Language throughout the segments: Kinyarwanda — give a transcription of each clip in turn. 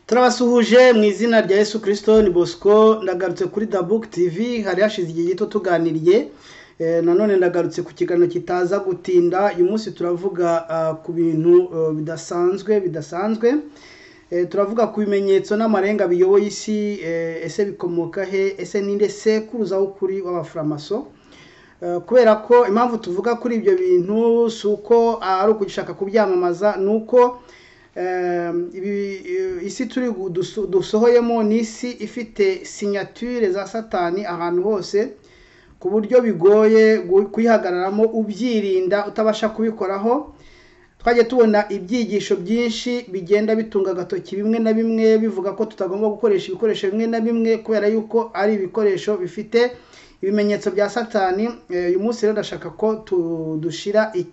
turabasuhuje mu izina rya Yesu kirisito ni bosco ndagarutse kuri dabuke tivi hari hashize igihe gito tuganiriye nanone ndagarutse ku kiganiro kitaza gutinda uyu munsi turavuga ku bintu bidasanzwe bidasanzwe turavuga ku bimenyetso n'amarenga biyoboye isi ese bikomoka he ese ninde sekuruza w'ukuri w'abafaramaso kubera ko impamvu tuvuga kuri ibyo bintu si uko ari ukugushaka kubyamamaza ni uko isi turi dusohoyemo ni isi ifite sinyature za satani ahantu hose ku buryo bigoye kuyihagararamo ubyirinda utabasha kubikoraho twajya tubona ibyigisho byinshi bigenda bitunga agatoki bimwe na bimwe bivuga ko tutagomba gukoresha ibikoresho bimwe na bimwe kubera yuko ari ibikoresho bifite ibimenyetso bya satani uyu munsi rero ndashaka ko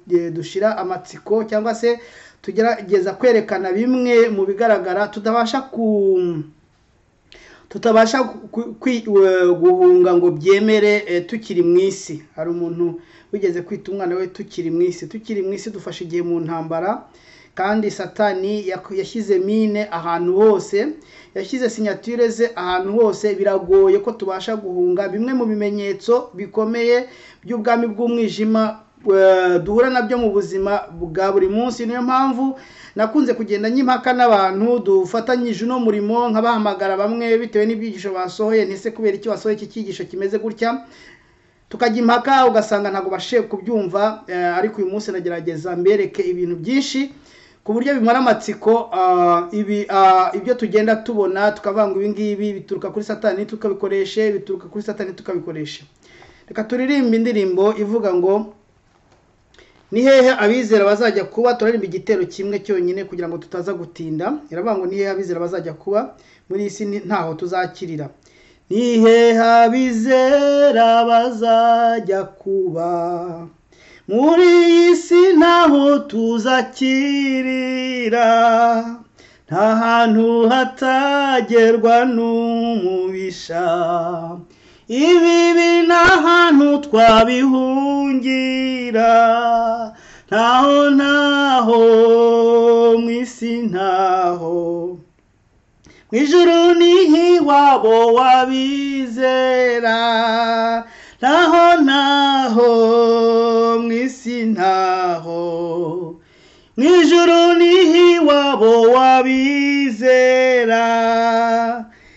dushyira amatsiko cyangwa se tugerageza kwerekana bimwe mu bigaragara tutabasha ku tutabasha guhunga ngo byemere tukiri mu isi hari umuntu wigeze kwita umwana we tukiri mu isi tukiri mu isi dufashe igihe mu ntambara kandi satani yashyize mine ahantu hose yashyize sinyatire ze ahantu hose biragoye ko tubasha guhunga bimwe mu bimenyetso bikomeye by'ubwami bw'umwijima duhura nabyo mu buzima bwa buri munsi niyo mpamvu nakunze kugenda nyimpaka n'abantu dufatanyije uno murimo nkabahamagara bamwe bitewe n'ibyigisho basohoye ntese kubera icyo wasohoye iki cyigisho kimeze gutya tukajya impaka ugasanga ntabwo bashe kubyumva ariko uyu munsi nagerageza mbereke ibintu byinshi ku buryo bimara amatsiko ibyo tugenda tubona tukavanga ibi ngibi bituruka kuri satani tukabikoreshe bituruka kuri satani tukabikoresha reka turirimbe indirimbo ivuga ngo ni hehe abizera bazajya kuba turaremba igitero kimwe cyonyine kugira ngo tutaza gutinda iravuga ngo ni hehe abizera bazajya kuba muri iyi si ntaho tuzakirira ni hehe abizera bazajya kuba muri iyi si ntaho tuzakirira nta hantu hatagerwa n'umubisha ibibi nta hantu twabihungira ntaho ntaho mu isi ntaho mu ijuru n'ihiwabo wabizera ntaho ntaho mu isi ntaho mu ijuru n'ihiwabo wabizera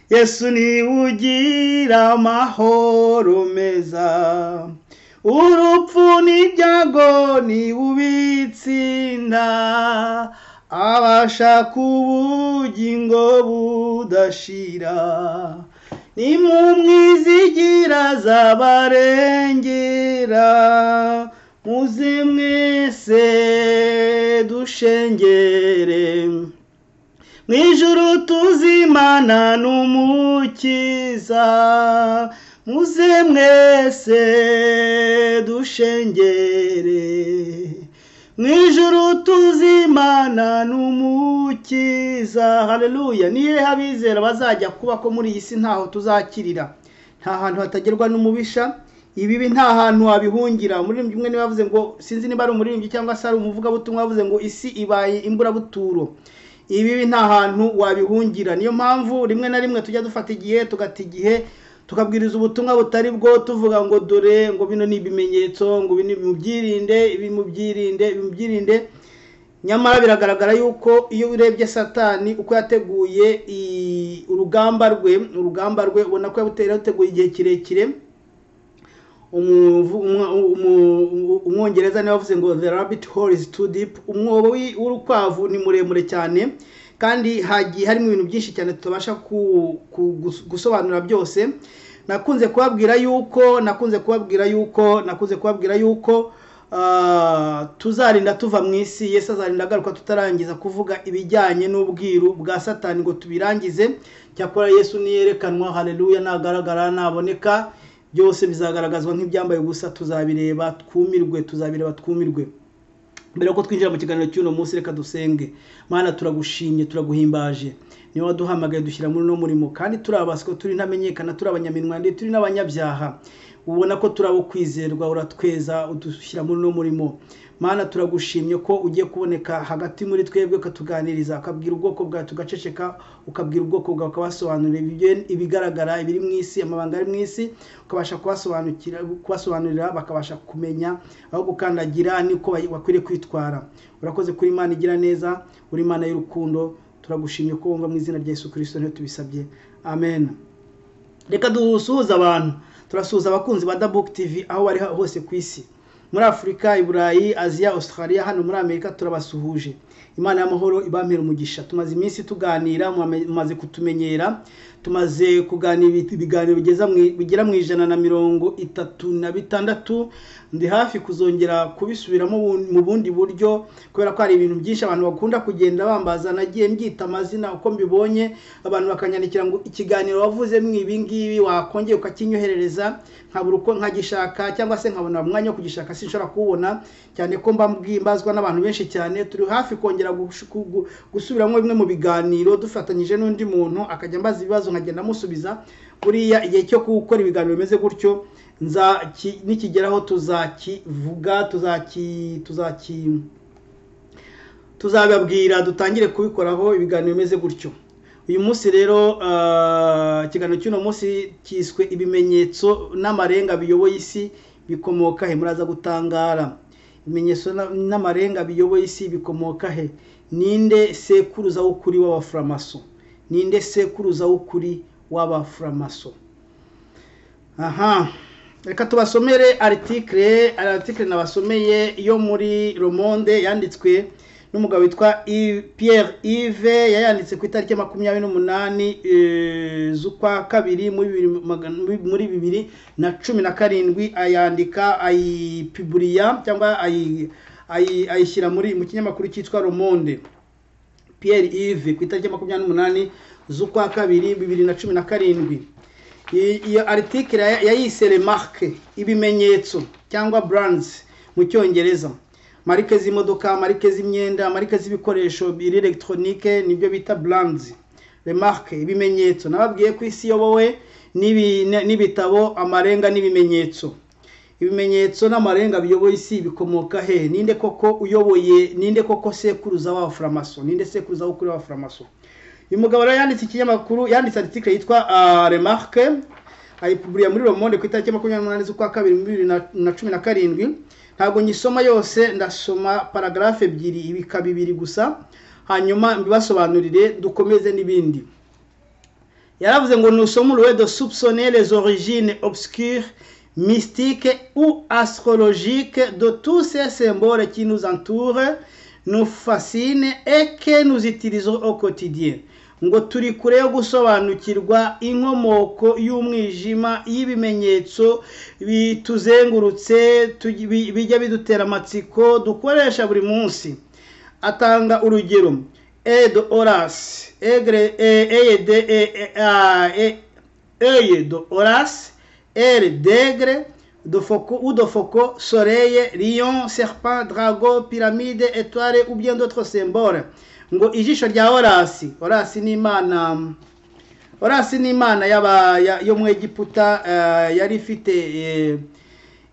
yesu niwe ugira amahoro meza urupfu n'ibyago niwe ubitsinda abasha kubugingo budashira ni mu mwizigira z'abarengera muze mwese dushengere mu ijuru tuzimana n'umukiza muze mwese dushengere mu ijuru tuzimana n'umukiza hareruya niyo abizera bazajya kuba ko muri iyi si ntaho tuzakirira nta hantu hatagerwa n'umubisha ibibi nta hantu wabihungira umuririmbyi umwe niba avuze ngo sinzi niba ari umuririmbyi cyangwa se ari umuvugabutumwa yavuze ngo isi ibaye imburabuturo ibibi nta hantu wabihungira niyo mpamvu rimwe na rimwe tujya dufata igihe tugata igihe tukabwiriza ubutumwa butari bwo tuvuga ngo dore ngo bino ni ibimenyetso ngo bino byirinde ibi byirinde ibi byirinde nyamara biragaragara yuko iyo urebye satani uko yateguye urugamba rwe urugamba rwe ubona ko yateguye igihe kirekire umwongereza niba avuze ngo the rabbit hole is too deep umwobo w'urukwavu ni muremure cyane kandi hagiye harimo ibintu byinshi cyane tutabasha gusobanura byose nakunze kubabwira yuko nakunze kubabwira yuko nakunze kubabwira yuko tuzarinda tuva mu isi yesu azarinda agaruka tutarangiza kuvuga ibijyanye n'ubwiru bwa satani ngo tubirangize cyakora yesu niyerekanwa hareruya nagaragara naboneka byose bizagaragazwa nk'ibyambaye ubusa tuzabireba twumirwe tuzabireba twumirwe mbere yuko twinjira mu kiganiro cy'uno munsi reka dusenge mana turagushimye turaguhimbaje niba waduhamagaye dushyira muri uno murimo kandi turi abaswa turi ntamenyekana turi abanyaminwa ndetse turi n'abanyabyaha ubona ko turabo kwizerwa uratweza udushyira muri uno murimo mana turagushimye ko ugiye kuboneka hagati muri twebwe ukatuganiriza ukabwira ubwoko bwawe tugaceceka ukabwira ubwoko bwawe ukabasobanurira ibigaragara ibiri mu isi amabanga ari mu isi ukabasha kubasobanurira bakabasha kumenya aho gukandagira niko bakwiriye kwitwara urakoze kuri imana igira neza uri imana y'urukundo turagushimye ko wumva mu izina rya Yesu kirisito niyo tubisabye amen reka dusuhuze abantu turasuhuza abakunzi ba dabuke tivi aho bari hose ku isi muri afurika i burayi aziya australia hano muri amerika turabasuhuje imana y'amahoro ibamera umugisha tumaze iminsi tuganira mumaze kutumenyera tumaze kuganira ibiganiro bigera mu ijana na mirongo itatu na bitandatu ndi hafi kuzongera kubisubiramo mu bundi buryo kubera ko hari ibintu byinshi abantu bakunda kugenda bambaza nagiye mbyita amazina uko mbibonye abantu bakanyandikira ngo ikiganiro wavuzemo ibi ngibi wakongera ukakinyoherereza nkabura uko nkagishaka cyangwa se nkabona umwanya wo kugishaka sinshobora kuwubona cyane ko mba mbazwa n'abantu benshi cyane turi hafi kongera gusubiramo bimwe mu biganiro dufatanyije n'undi muntu akajya ambaza ibibazo nkagenda amusubiza buriya igihe cyo gukora ibiganiro bimeze gutyo nikigeraho tuzakivuga tuzaki tuzababwira dutangire kubikoraho ibiganiro bimeze gutyo uyu munsi rero ikiganiro cy'uno munsi cyiswe ibimenyetso n'amarenga biyoboye isi bikomoka he muraza gutangara ibimenyetso n'amarenga biyoboye isi bikomoka he ninde sekuruza w'ukuri w'abafaramaso ninde sekuruza w'ukuri w'abafaramaso aha reka tubasomere aritikire aritikire nabasomeye yo muri romonde yanditswe n'umugabo witwa Pierre Yves yayanditse ku itariki makumyabiri n'umunani z'ukwa kabiri muri bibiri na cumi na karindwi ayandika ayipiburiya cyangwa ayishyira muri mu kinyamakuru cyitwa romonde Pierre Yves ku itariki makumyabiri n'umunani z'ukwa kabiri bibiri na cumi na karindwi iyo aritikire yayise remarke ibimenyetso cyangwa brands mu cyongereza marike z'imodoka marike z'imyenda marike z'ibikoresho biri elegitoronike nibyo bita brands remarke ibimenyetso nababwiye ko isi iyobowe n'ibitabo amarenga n'ibimenyetso ibimenyetso n'amarenga biyoboye isi bikomoka he ninde koko uyoboye ninde koko sekuruza w'abafaramaso ninde sekuruza w'ukuri w'abafaramaso uyu mugabo rero yanditse ikinyamakuru yanditse article yitwa remarke ayipuburiya muri romonde ku itariki makumyabiri n'umunani z'ukwa kabiri bibiri na cumi na karindwi ntabwo nyisoma yose ndasoma paragarafe ebyiri ibika bibiri gusa hanyuma mbibasobanurire dukomeze n'ibindi yaravuze ngo nusome uruwedo subsonere origine obscure mystique ou astrologique de tous ces symboles qui nous entourent nous fascine et que nous utilisons au quotidien ngo turi kure yo gusobanukirwa inkomoko y'umwijima y'ibimenyetso bituzengurutse bijya bidutera amatsiko dukoresha buri munsi atanga urugero ed orasi ed orasi ere degre udofoko soreye lion serpent drago piramide etware ubyen d'autres symboles ngo ijisho rya orasi orasi ni imana orasi ni imana yo mu egiputa yari ifite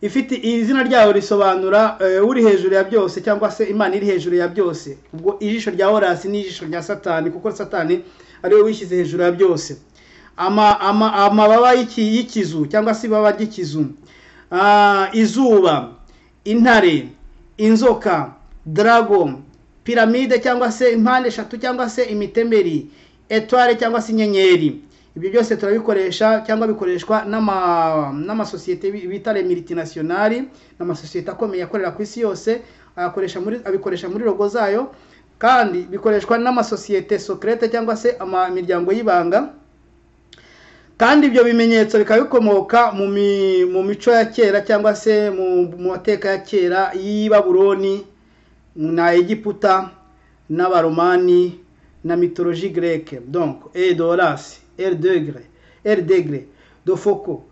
ifite izina ryayo risobanura uri hejuru ya byose cyangwa se imana iri hejuru ya byose ubwo ijisho rya orasi ni ijisho rya satani kuko satani ariwe wishyize hejuru ya byose amababa y'ikizu cyangwa se ibaba ry'ikizu izuba intare inzoka darago piramide cyangwa se impande eshatu cyangwa se imitemeri etware cyangwa se inyenyeri ibyo byose turabikoresha cyangwa bikoreshwa n'amasosiyete bita remiritinasiyonari ni amasosiyete akomeye akorera ku isi yose abikoresha muri rogo zayo kandi bikoreshwa n'amasosiyete sokerete cyangwa se imiryango y'ibanga kandi ibyo bimenyetso bikaba bikomoka mu mico ya kera cyangwa se mu mateka ya kera y'i baburoni na egiputa n'abaromani na mitoloji greke donc edorasi erdegre erdegre dofoko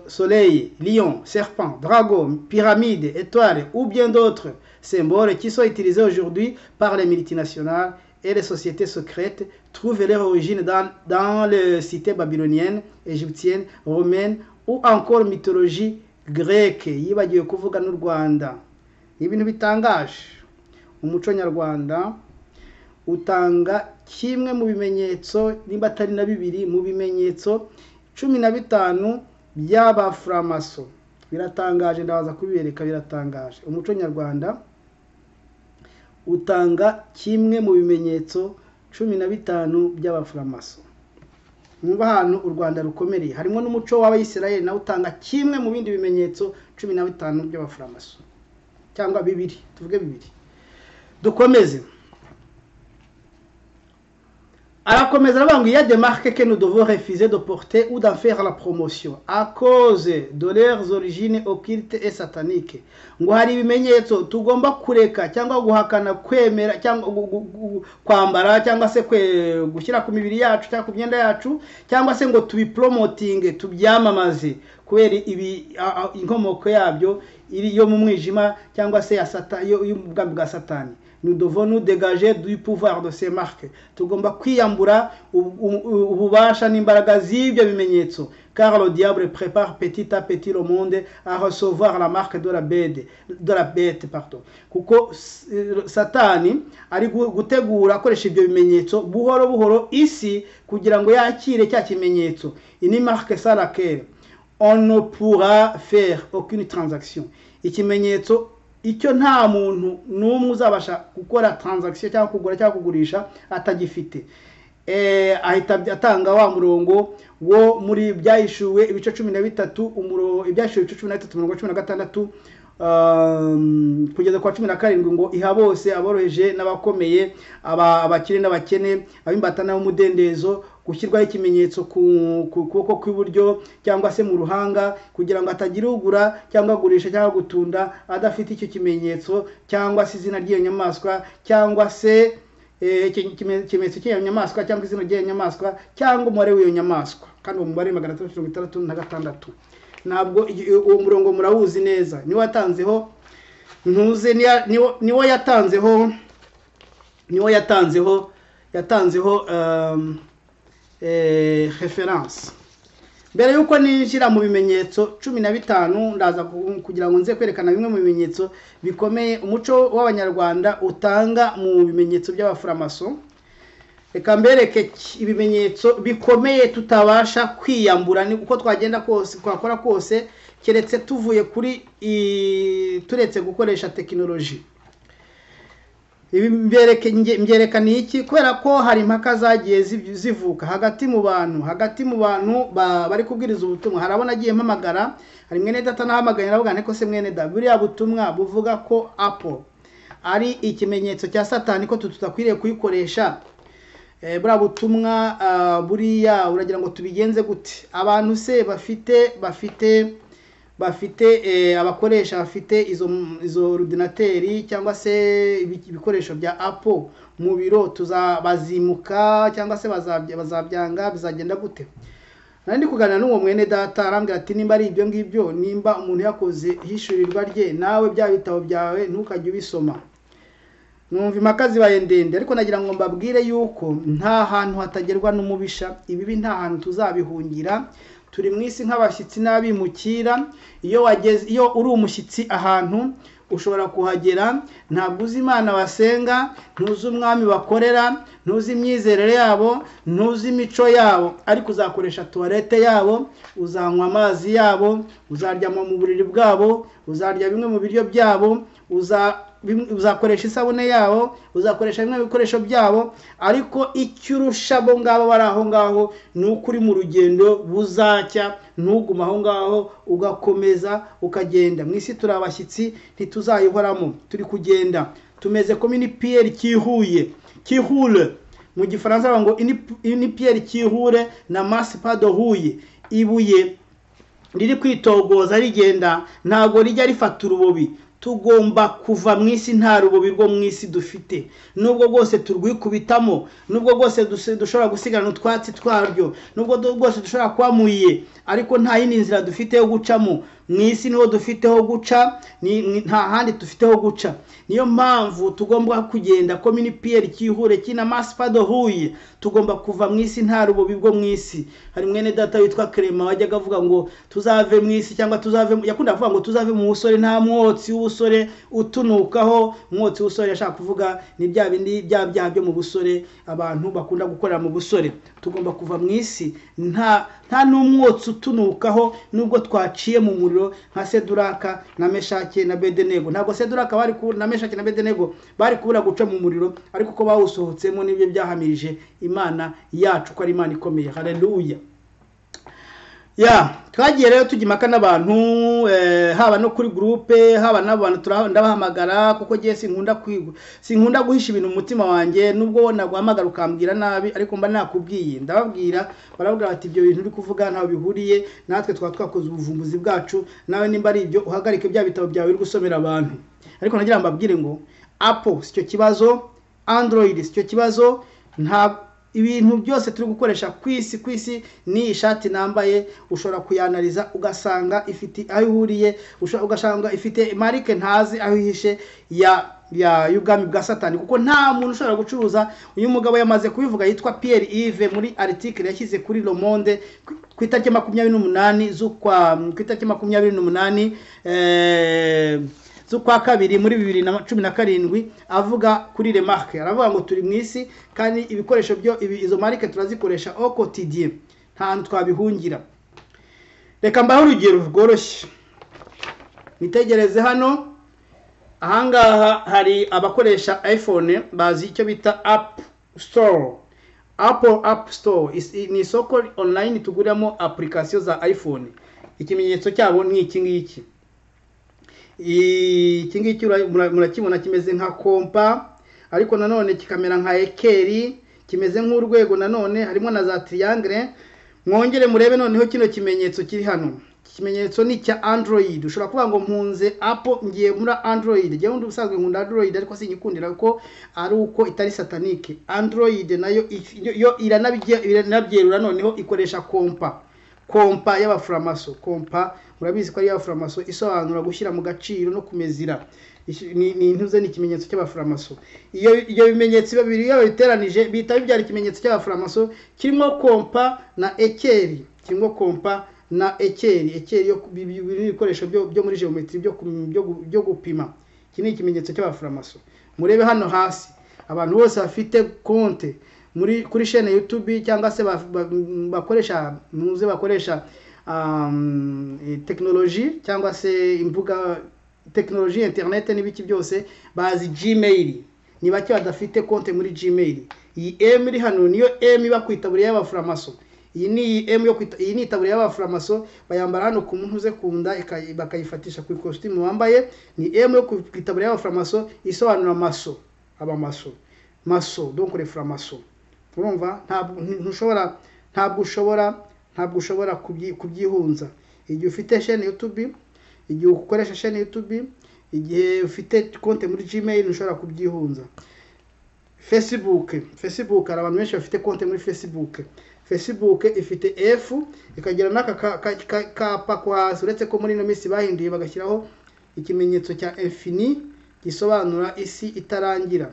soleil lion serpent dragon pyramide étoile ou bien d'autres symboles qui sont utilisés aujourd'hui par les multinationales et les sociétés secrètes trouvent leur origine dans, dans les cités babyloniennes, égyptiennes, romaines ou encore mythologie greke yibagiwe kuvuga n'u rwanda ni ibintu bitangaje umuco nyarwanda utanga kimwe mu bimenyetso nimba atari na bibiri mu bimenyetso cumi na bitanu by'abafuramaso biratangaje ndabaza kubibereka biratangaje umuco nyarwanda utanga kimwe mu bimenyetso cumi na bitanu by'abafuramaso mwumva ahantu u rwanda rukomereye harimo n'umuco w'abayisirayeli nawe utanga kimwe mu bindi bimenyetso cumi na bitanu by'abafuramaso cyangwa bibiri tuvuge bibiri dukomeze arakomeza aravuga ngo iya demarque que nous devons refuser de porter ou d'en faire la promotion à cause de leurs origines occultes et sataniques ngo hari ibimenyetso tugomba kureka cyangwa guhakana kwemera cyangwa gu- gu- gu- kwambara cyangwa se kwe- gushyira ku mibiri yacu cyangwa ku myenda yacu cyangwa se ngo tubipromotinge tubyamamaze kubera ibi a- a- inkomoko yabyo iri yo mu mwijima cyangwa se ya sata- yo- y'ubwami bwa satani nous devons nous dégager du pouvoir de ces marques tugomba kwiyambura ubu- ubu- ububasha n'imbaraga z'ibyo bimenyetso car le diable prépare petit à petit le monde à recevoir la marque de la bête, de la bête pardon. kuko s- eh, satani ari gu- gutegura akoresha ibyo bimenyetso buhoro buhoro isi kugira ngo yakire cya kimenyetso iyi ni marque sa laquelle on ne pourra faire aucune transaction ikimenyetso icyo nta muntu n'umwe uzabasha gukora transaction cyangwa kugura cyangwa kugurisha atagifite eh, ahita atanga wa murongo wo muri byahishuwe ibice cumi na bitatu umuro- ibyahishuwe ibice cumi na bitatu mirongo cumi na gatandatu um, kugeza kwa cumi na karindwi ngo iha bose aboroheje n'abakomeye aba- abakire n'abakene ab'imbata n'ab'umudendezo gushyirwaho ikimenyetso ku ku kuboko kw'iburyo cyangwa se mu ruhanga kugira ngo hatagira ugura cyangwa agurisha cyangwa gutunda adafite icyo kimenyetso cyangwa se izina ry'iyo nyamaswa cyangwa se Eh, iki- ikime- ikimenyetso cy'iyo nyamaswa cyangwa izina ry'iyo nyamaswa cyangwa umubare w'iyo nyamaswa kandi uwo mubare magana atandatu mirongo itandatu na gatandatu ntabwo i- uwo murongo murawuzi neza niwo yatanzeho ntuze niya- niwo- niwo yatanzeho niwo yatanzeho yatanzeho um, eh, reference mbere y'uko ninjira mu bimenyetso cumi na bitanu ndaza ku- kugira ngo nze kwerekana bimwe mu bimenyetso bikomeye umuco w'abanyarwanda utanga mu bimenyetso by'abafuramaso reka mbereke ki- ibimenyetso bikomeye tutabasha kwiyambura ni uko twagenda kose twakora kose keretse tuvuye kuri i- turetse gukoresha tekinoloji ibi mbereke nge- mberekana iki kubera ko hari impaka zagiye ziv- zivuka hagati mu bantu hagati mu bantu ba- bari kubwiriza ubutumwa hari abo nagiye mpamagara hari mwene data nahamagaye aravuga nti ko se mwene da buriya butumwa buvuga ko apo ari ikimenyetso cya satani ko tu- tutakwiriye kuyikoresha Eh, buriya butumwa ah, buriya uragira ngo tubigenze gute abantu se bafite bafite bafite eh, abakoresha bafite izo izo ordinateri cyangwa se ibi- ibikoresho bya apple mu biro tuzabazimuka cyangwa se bazabya- bazabyanga bizagenda gute nari ndi kuganira n'uwo mwene data arambwira ati nimba ari ibyo ngibyo nimba umuntu yakoze hishurirwa rye nawe bya bitabo byawe ntukajye ubisoma numva impaka zibaye ndende ariko nagira ngo mbabwire yuko nta hantu hatagerwa n'umubisha ibibi nta hantu tuzabihungira turi mu isi nk'abashyitsi n'abimukira iyo wageze iyo uri umushyitsi ahantu ushobora kuhagera ntabwo uzi imana basenga ntuzi umwami bakorera ntuzi imyizerere yabo ntuzi imico yabo ariko uzakoresha tuwarete yabo uzanywa amazi yabo uzaryama mu buriri bwabo uzarya bimwe mu biryo byabo uza bimwe- uzakoresha isabune yabo uzakoresha bimwe mu bikoresho byabo ariko icyo urusha abo ngabo bari aho ngaho ni uko uri mu rugendo buzacya ntugume aho ngaho ugakomeza ukagenda mu isi turi abashyitsi ntituzayihoramo turi kugenda tumeze comme une pierre kihuye kihule mu gifaransa bavuga ngo "Une- une pierre kihure na masse pas de huye ibuye riri kwitogoza rigenda ntabwo rijya rifata urubobi tugomba kuva mu isi nta rubobi rwo mu isi dufite nubwo rwose turwikubitamo nubwo rwose duse- dushobora gusigarana utwatsi twaryo nubwo du- rwose dushobora kuba muye ariko nta yindi nzira dufite yo gucamo mu isi niho dufiteho guca ni- ni- nta handi dufiteho guca niyo mpamvu tugomba kugenda komini piyeri kihure kina masipado huye tugomba kuva mu isi nta rubobi bwo mu isi hari mwene data witwa kerema wajyaga avuga ngo tuzave mu isi cyangwa tuzave mu- yakunda kuvuga ngo tuzave mu busore nta mwotsi w'ubusore utunukaho umwotsi w'ubusore yashaka kuvuga ni bya bindi bya byaha byo mu busore abantu bakunda gukorera mu busore tugomba kuva mu isi nta nta n'umwotsi utunukaho nubwo twaciye mu muriro nka seduraka na meshake na bedenego ntabwo seduraka bari ku- na meshake na bedenego bari kubura guca mu muriro ariko ko bawusohotsemo nibyo byahamirije imana yacu ko ari imana ikomeye haleluya ya twagiye rero tujya impaka n'abantu eh, haba no kuri gurupe haba n'abantu tura- ndabahamagara kuko ngewe sinkunda kwigu- sinkunda guhisha ibintu mu mutima wanjye nubwo naguhamagara ukambwira nabi ariko mba nakubwiye ndababwira barabwira bati ibyo bintu uri kuvuga ntaho bihuriye natwe twaba twakoze ubuvumbuzi bwacu nawe nimba ari ibyo uhagarike bya bitabo byawe uri gusomera abantu ariko nagira ngo mbabwire ngo apo si cyo kibazo android si cyo kibazo nta ibintu byose turi gukoresha ku isi ku isi ni ishati nambaye ushobora kuyanariza ugasanga ifite aho ihuriye usha- ugasanga ifite marike ntazi aho ihishe ya ya y'ubwami bwa satani kuko nta muntu ushobora gucuruza uyu mugabo yamaze kubivuga yitwa pierre ive muri article yashyize kuri le monde ku- ku itariki makumyabiri n'umunani z'ukwa ku itariki makumyabiri n'umunani eh, z'ukwa kabiri muri bibiri na cumi na karindwi avuga kuri remarke aravuga ngo turi mu isi kandi ibikoresho byo ibi- izo marike turazikoresha au quotidien nta hantu twabihungira reka mbahe urugero rworoshye mwitegereze hano ahangaha hari abakoresha iphone bazi icyo bita app store apple app store Is- ni isoko online tuguriramo application za iphone ikimenyetso cyabo ni iki ngiki iki ngiki ura- mura- murakibona kimeze nka kompa ariko nanone kikamera nka ekeri kimeze nk'urwego nanone harimo na za triangle mwongere murebe noneho kino kimenyetso kiri hano Iki kimenyetso ni icya android ushobora kuvuga ngo mpunze apo ngiye muri android njyewe undi ubusanzwe nkunda android ariko sinyikundira kuko ari uko itari satanike android nayo if- yo iranabye- iranabyerura noneho ikoresha kompa kompa y'abafuramaso kompa murabizi ko ari iy'abafuramaso isobanura gushyira mu gaciro no kumezira Ishi- ni ni intuze ni ikimenyetso cy'abafuramaso iyo ibyo bimenyetso babiri iyo babiteranije bihita bibyara ikimenyetso cy'abafuramaso kirimo kompa na ekeri kirimo kompa na ekeri ekeri yo ku- bi- bi- biri mu bikoresho byo byo muri geometry byo ku- byo gu- byo gupima iki ni ikimenyetso cy'abafuramaso murebe hano hasi abantu bose bafite konte muri kuri shene YouTube cyangwa se ba- ba- bakoresha muze bakoresha um, eh, technology cyangwa se imbuga technology internet n'ibiki byose bazi Gmail ni bake badafite konte muri Gmail iyi M iri hano niyo M iba ku itaburiya y'abafuramaso iyi ni iyi M yo kwita iyi ni itaburiya y'abafuramaso bayambara hano ku muntu uze kunda ika- bakayifatisha ku ikositimu wambaye ni M yo ku itaburiya y'abafuramaso isobanura maso abamaso maso donc les francs-maçons urumva ntabwo ntushobora ntabwo ushobora ntabwo ushobora kubyi- kubyihunza igihe ufite shene YouTube igihe ukoresha shene YouTube igihe ufite konte muri Gmail ntushobora kubyihunza Facebook Facebook hari abantu benshi bafite konte muri Facebook Facebook ifite F ikagira n'aka ka- ka- ka- kapa ko hasi uretse ko muri ino minsi bahinduye bagashyiraho ikimenyetso cya infini gisobanura isi itarangira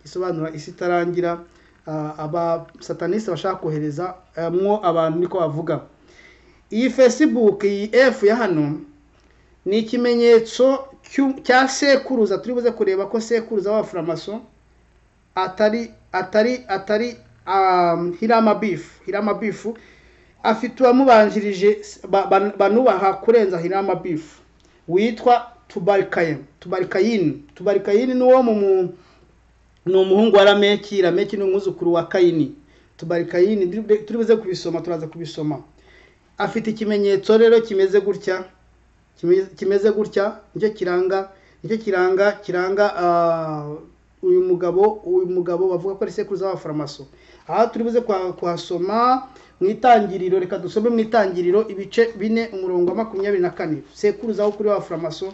isobanura isi itarangira ah, abasataniste bashaka kohereza ah, mwo abantu niko bavuga iyi facebook iyi f ya hano ni ikimenyetso cy'u- cya sekuruza turi buze kureba ko sekuruza w'abafuramaso atari atari atari um, hirama bifu hirama bifu afite uwamubanjirije ba- ba- banubaha kurenza hirama bifu witwa tubarikayini tubarikayini tubarikayini ni uwo mu mu- ni umuhungu wa rameki rameki ni umwuzukuru wa kayini tubari kayini ndiri- turi buze kubisoma turaza kubisoma afite ikimenyetso rero kimeze gutya kimeze- kimeze gutya nicyo kiranga nicyo kiranga kiranga ah, uyu mugabo uyu mugabo bavuga ko ari sekuruza w'abaforomaso aha turi buze kuha- kuhasoma mu itangiriro reka dusome mu itangiriro ibice bine umurongo wa makumyabiri na kane sekuruza wo kuri w'abaforomaso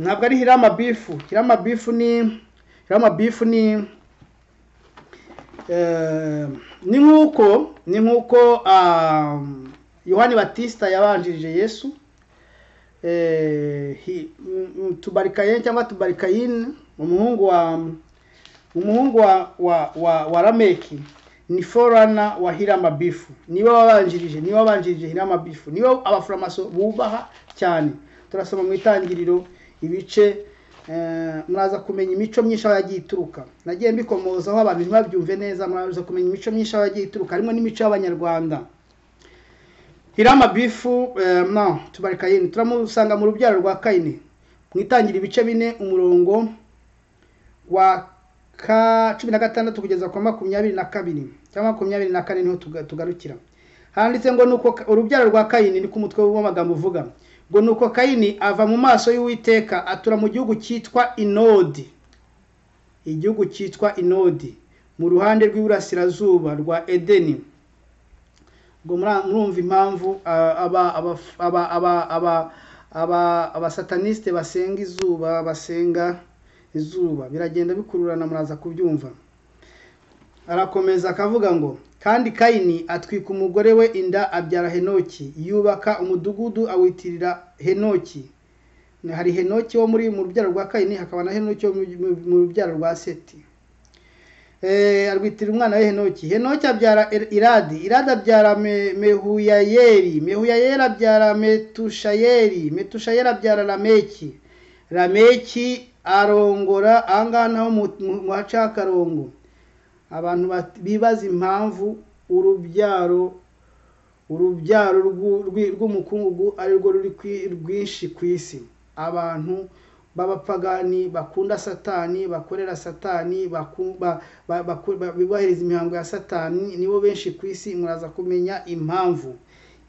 ntabwo ari hirama bifu hirama bifu ni hirama bifu ni eh, ni nk'uko ni nk'uko ah, yohani batista yabanjirije yesu eh, hi- mm, mm, tubarikayeni cyangwa tubarikayini umuhungu wa umuhungu wa wa wa, wa rameki ni forana wa hirama bifu niwe wabanjirije niwe wabanjirije hirama bifu niwe abaforomaso bubaha cyane turasoma mu itangiriro ibice eh, muraza kumenya imico myinshi aho yagiye ituruka nagiye mbikomozaho abantu ntibabyumve neza muraza kumenya imico myinshi aho yagiye ituruka harimo n'imico y'abanyarwanda hirama bifu eh, no tubari kayini turamusanga mu rubyaro rwa kayini mwitangira ibice bine umurongo wa ka cumi na gatandatu kugeza kwa makumyabiri na kabiri cyangwa makumyabiri na kane niho tuga- tugarukira handitse ngo nuko Ka- urubyaro rwa kayini ni ku mutwe w'amagambo uvuga ngo nuko kayini ava mu maso y'uwiteka atura mu gihugu cyitwa inodi igihugu cyitwa inodi mu ruhande rw'iburasirazuba rwa edeni ngo mura- murumva impamvu ah, aba- aba- aba- aba- aba- aba- abasatanisite basenga izuba basenga izuba biragenda bikururana muraza kubyumva arakomeza akavuga ngo kandi kayini atwika umugore we inda abyara henoki yubaka umudugudu awitirira henoki hari henoki wo muri mu rubyaro rwa kayini hakaba na henoki wo mu- mu- mu rubyaro rwa seti Eh, arwitira umwana we henoki henoki abyara Ir- iradi iradi abyara Me- mehuyayeri mehuyayeri abyara metushayeri metushayeri abyara rameki rameki arongora ahangaha naho mu- mu- mu haca akarongo abantu bat- bibaza impamvu urubyaro urubyaro rw'u- rw'i- rw'umukungugu ari rwo ruri kwi- rwinshi ku isi abantu b'abapagani bakunda satani bakorera satani baku- ba- ba- baku- ba- bubahiriza imihango ya satani nibo benshi ku isi muraza kumenya impamvu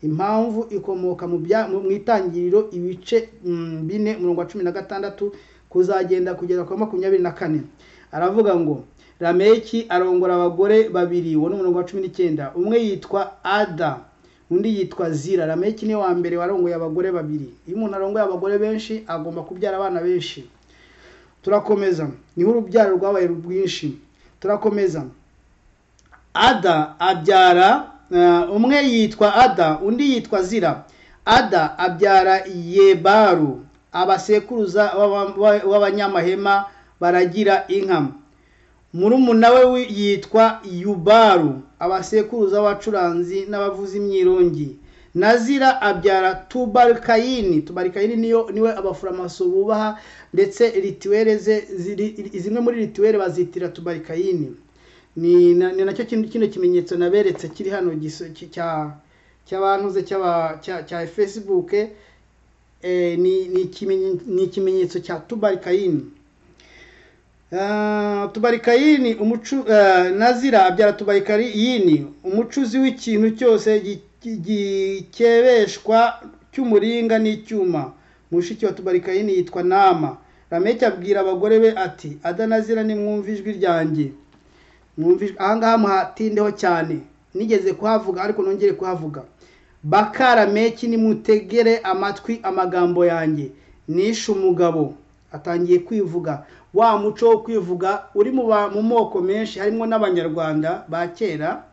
impamvu ikomoka mu bya- mu mu itangiriro ibice mm, bine umurongo wa cumi na gatandatu kuzagenda kugera kwa makumyabiri na kane aravuga ngo rameki arongora abagore babiri uwo ni umurongo wa cumi n'icyenda umwe yitwa ada undi yitwa zira rameki ni wa mbere warongoye abagore babiri iyo umuntu arongoye abagore benshi agomba kubyara abana benshi turakomeza niho urubyaro rwabaye rwinshi turakomeza ada abyara eh, umwe yitwa ada undi yitwa zira ada abyara yebaru abasekuruza b'aba- b'a- b'abanyamahema baragira inka murumuna we wi- yitwa yubaru abasekuruza b'abacuranzi n'abavuza imyirongi na zira abyara tubarikayini tubarikayini niyo niwe abaforomaso bubaha ndetse rituwere ze ziri- zimwe muri rituwere bazitira tubarikayini ni na- ni nacyo kintu kino kimenyetso naberetse kiri hano giso- ki- cya cy'abantuze cy'aba- cya cya facebook eh, ni ni ikimenye- ni ikimenyetso cya tubarikayini Ah, tubarikayini umucu eh, nazira abyara tubarikayini umucuzi w'ikintu cyose gi- gi- gikebeshwa cy'umuringa n'icyuma mushiki wa tubarikayini yitwa nama rameki abwira abagore be ati adanazira nimwumva ijwi ryanjye mwumvijwe ahangaha muhatindeho cyane nigeze kuhavuga ariko nongere kuhavuga bakara meki nimutegere amatwi amagambo yanjye nishe umugabo atangiye kwivuga wa muco wo kwivuga uri mu ba- mu moko menshi harimo n'abanyarwanda ba kera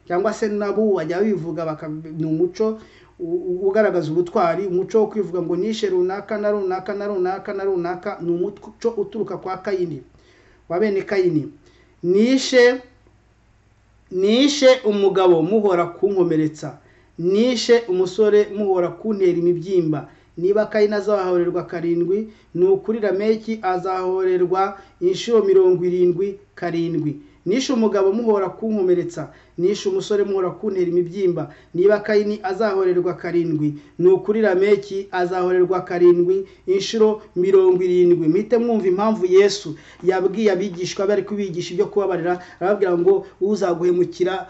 cyangwa se nabo bajya bivuga baka- ni umuco u- u- ugaragaza ubutwari umuco wo kwivuga ngo nishe runaka na runaka na runaka na runaka ni umuco uturuka kwa kayini wa bene kayini nishe nishe umugabo muhora kunkomeretsa nishe umusore muhora kuntera imibyimba niba kayini azahorerwa karindwi ni ukuri rameki azahorerwa inshuro mirongo irindwi karindwi nishe umugabo muhora kunkomeretsa nishe umusore muhora kuntera imibyimba niba kayini azahorerwa karindwi ni ukuri rameki azahorerwa karindwi inshuro mirongo irindwi muhite mwumva impamvu yesu yabwiye abigishwa bari kubigisha ibyo kubabarira arababwira ngo uzaguhemukira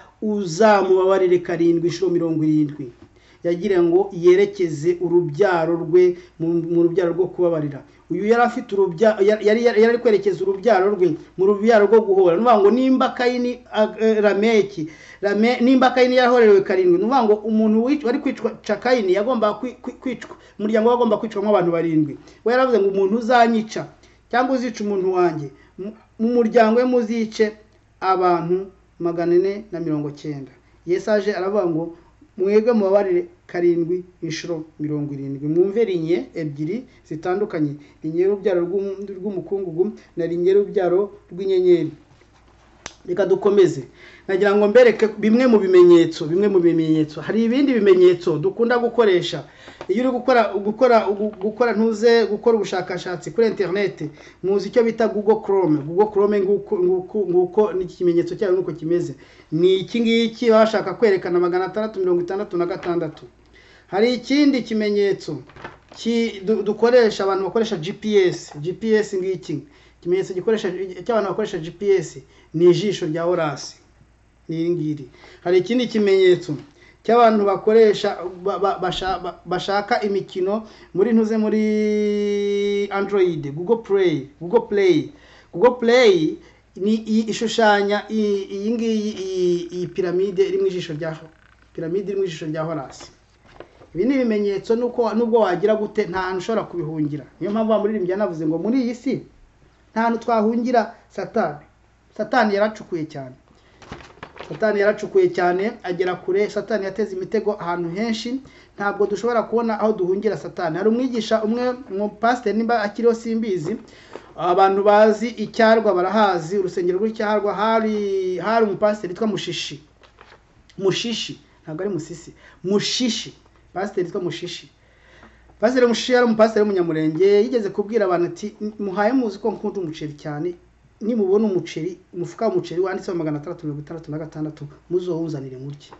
uzamubabarire karindwi inshuro mirongo irindwi yagira ngo yerekeze urubyaro rwe mu mu rubyaro rwo kubabarira uyu yari afite urubyaro yari yari ari kwerekeza urubyaro rwe mu rubyaro rwo guhora ni ukuvuga ngo nimba kayini ag- eh, rameki Rame- nimba kayini yahorewe karindwi ni ukuvuga ngo umuntu wic- wari kwica kayini yagombaga kwi- kwi- kwicwa umuryango we wagomba kwicwamo abantu barindwi we yaravuze ngo umuntu uzanyica cyangwa uzica umuntu wanjye mu- mu muryango we muzice abantu magana ane na mirongo cyenda yesu aje aravuga ngo mwebwe mubabarire karindwi inshuro mirongo irindwi mwumve rinye ebyiri zitandukanye rinye y'urubyaro rw'um- rw'umukungugu na rinye y'urubyaro rw'inyenyeri reka dukomeze nagira ngo mbereke bimwe mu bimenyetso bimwe mu bimenyetso hari ibindi bimenyetso dukunda gukoresha iyo uri gukora gukora gukora ntuze gukora ubushakashatsi kuri interineti muzi icyo bita google chrome google chrome nguko nguko nguko ni ikimenyetso cyayo nuko kimeze ni iki ngiki baba bashaka kwerekana magana atandatu mirongo itandatu na gatandatu hari ikindi kimenyetso ki- du- dukoresha abantu bakoresha gps gps ngiki ikimenyetso gikoresha cy'abantu bakoresha gps ni ijisho rya orasi ni iri ngiri hari ikindi kimenyetso cy'abantu bakoresha ba- ba- basha- ba- bashaka imikino muri ntuze muri android google play google play google play ni i- ishushanya i- iyi ngiyi iyi- iyi piramide iri mu ijisho rya piramide iri mu ijisho rya horasi ibi ni ibimenyetso nuko nubwo wagira gute nta hantu ushobora kubihungira niyo mpamvu wa muririmbyi yanavuze ngo muri iyi si nta hantu twahungira satani satani yaracukuye cyane satani yaracukuye cyane agera kure satani yateze imitego ahantu henshi ntabwo dushobora kubona aho duhungira satani hari umwigisha umwe umupasiteri nimba akiriho simbizi abantu bazi icyarwa barahazi urusengero rw'icyarwa hari hari umupasiteri witwa mushishi mushishi ntabwo ari musisi mushishi pasiteri witwa mushishi pasiteri mushishi yari umupasiteri w'umunyamurenge yigeze kubwira abantu ati muhaye muzi ko nkunda umuceri cyane nimubona umuceri umufuka w'umuceri wanditseho magana atandatu mirongo itandatu na gatandatu muzowuzanire murye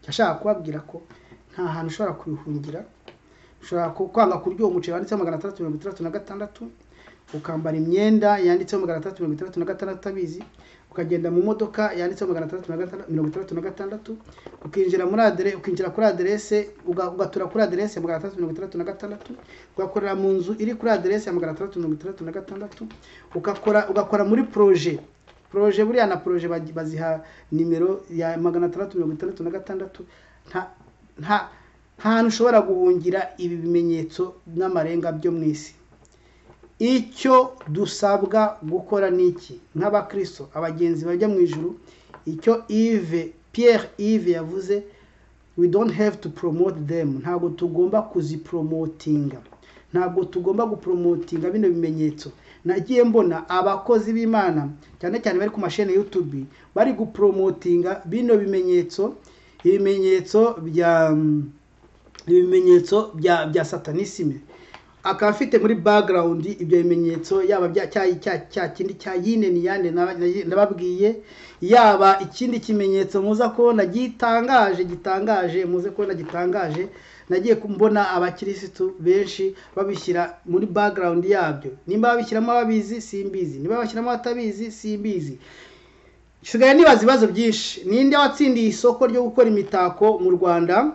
yashaka kubabwira ko nta hantu ushobora kubihungira ushobora ku- kwanga kurya uwo muceri wanditseho magana atandatu mirongo itandatu na gatandatu ukambara imyenda yanditseho magana atandatu mirongo itandatu na gatandatu utabizi ukagenda mu modoka yanditseho magana atandatu na gatandatu mirongo itandatu na gatandatu ukinjira muri adere ukinjira kuri aderese uga- ugatura kuri aderese ya magana atandatu mirongo itandatu na gatandatu ugakorera mu nzu iri kuri aderese ya magana atandatu mirongo itandatu na gatandatu ugakora ugakora muri proje proje buriya na proje bagi- baziha nimero ya magana atandatu mirongo itandatu na gatandatu nta nta nta hantu ushobora guhungira ibi bimenyetso n'amarenga byo mu isi icyo dusabwa gukora ni iki nk'abakristo abagenzi bajya mu ijuru icyo ive pierre ive yavuze we don't have to promote them ntabwo tugomba kuziporomotinga ntabwo tugomba guporomotinga bino bimenyetso nagiye mbona abakozi b'imana cyane cyane bari ku mashene youtube bari guporomotinga bino bimenyetso ibimenyetso bya ibimenyetso bya bya satanisime akaba afite muri background ibyo bimenyetso yaba bya cya cya- cya kindi cya yine ni yande naba- nababwiye yaba ikindi kimenyetso muza kubona gitangaje gitangaje muze kubona gitangaje nagiye kumbona abakirisitu benshi babishyira muri background yabyo nimba babishyiramo ababizi simbizi niba babishyiramo abatabizi simbizi nsigaye nibaza ibibazo byinshi ninde watsindiye isoko ryo gukora imitako mu rwanda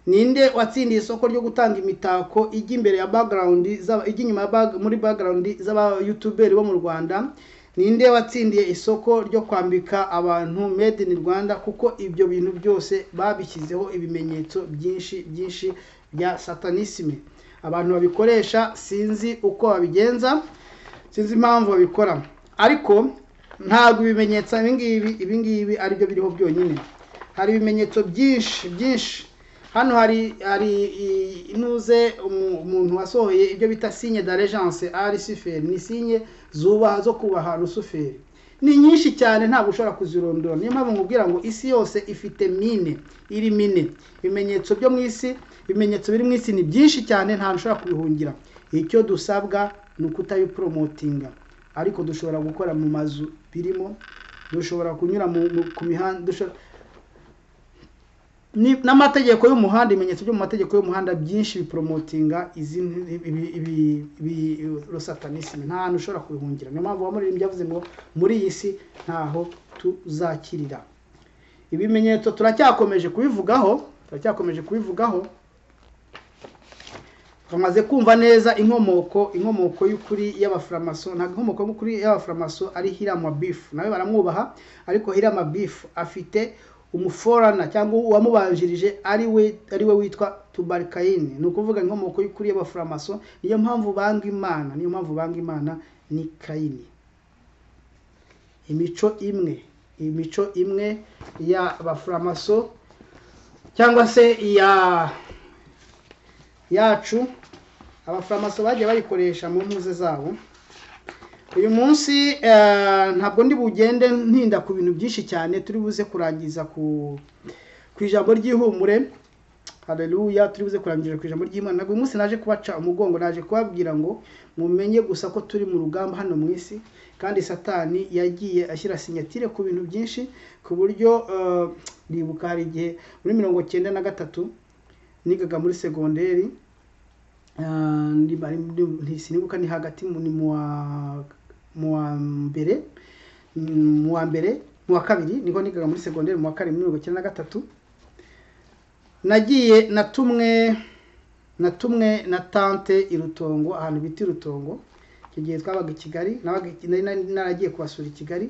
ninde watsindiye isoko ryo gutanga imitako ijya imbere ya background z'aba- ijya inyuma ya bag- muri background z'aba youtuberi bo mu rwanda ninde watsindiye isoko ryo kwambika abantu made in rwanda kuko ibyo bintu byose babishyizeho ibimenyetso byinshi byinshi bya satanisme abantu babikoresha sinzi uko babigenza sinzi impamvu babikora ariko ntabwo ibimenyetso ibingibi ibingibi aribyo biriho byonyine hari ibimenyetso byinshi byinshi hano hari hari i- inuze umu- umuntu wasohoye ibyo bita sinye d'allegence a rusuferi ni sinye zubaha zo kubaha rusuferi ni nyinshi cyane ntabwo ushobora kuzirondora niyo mpamvu nkubwira ngo isi yose ifite mine iri mine ibimenyetso byo mu isi ibimenyetso biri mu isi ni byinshi cyane ntahantu ushobora kubihungira icyo dusabwa ni ukutayiporomotinga ariko dushobora gukora mu mazu birimo dushobora kunyura mu, mu, ku mihanda dushobora ni- n'amategeko y'umuhanda ibimenyetso byo mu mategeko y'umuhanda byinshi biporomotinga izi ibi- ibi- ibi- rusatanisme nta hantu ushobora kubihungira niyo mpamvu uwamuririmbyi yavuze ngo muri iyi si ntaho tuzakirira ibimenyetso turacyakomeje kubivugaho turacyakomeje kubivugaho bamaze kumva neza inkomoko inkomoko y'ukuri y'abafuramaso ntabwo inkomoko y'ukuri y'abafuramaso ari hirama bifu nawe baramwubaha ariko hirama bifu afite umuforana cyangwa uwamubanjirije ari we ari we witwa tubarikayini ni ukuvuga inkomoko y'ukuri y'abafuramaso niyo mpamvu banga imana niyo mpamvu banga imana ni kayini imico imwe imico imwe y'abafuramaso cyangwa se iya yacu abafaramaso bagiye bayikoresha mu mpuze zabo uyu munsi eh, ntabwo ndi bugende ntinda ku bintu byinshi cyane turi buze kurangiza ku ku ijambo ry'ihumure haleluya turi buze kurangiza ku ijambo ry'imana ntabwo uyu munsi naje kubaca umugongo naje kubabwira ngo mumenye gusa ko turi mu rugamba hano mu isi kandi satani yagiye ashyira sinyatire ku bintu byinshi ku buryo eh, ndibuka hari igihe muri mirongo cyenda na gatatu nigaga muri segonderi Ah, ndi- bari muri- nti- sinibuka ni hagati mu- ni mu wa mu wa mbere mm, mu wa mbere mu wa kabiri niho nigaga muri segonderi mu wa karindwi mirongo icyenda na gatatu nagiye natumwe natumwe na tante i rutongo ahantu bita i rutongo icyo gihe twabaga i kigali nabaga i- nari- nari naragiye kubasura i kigali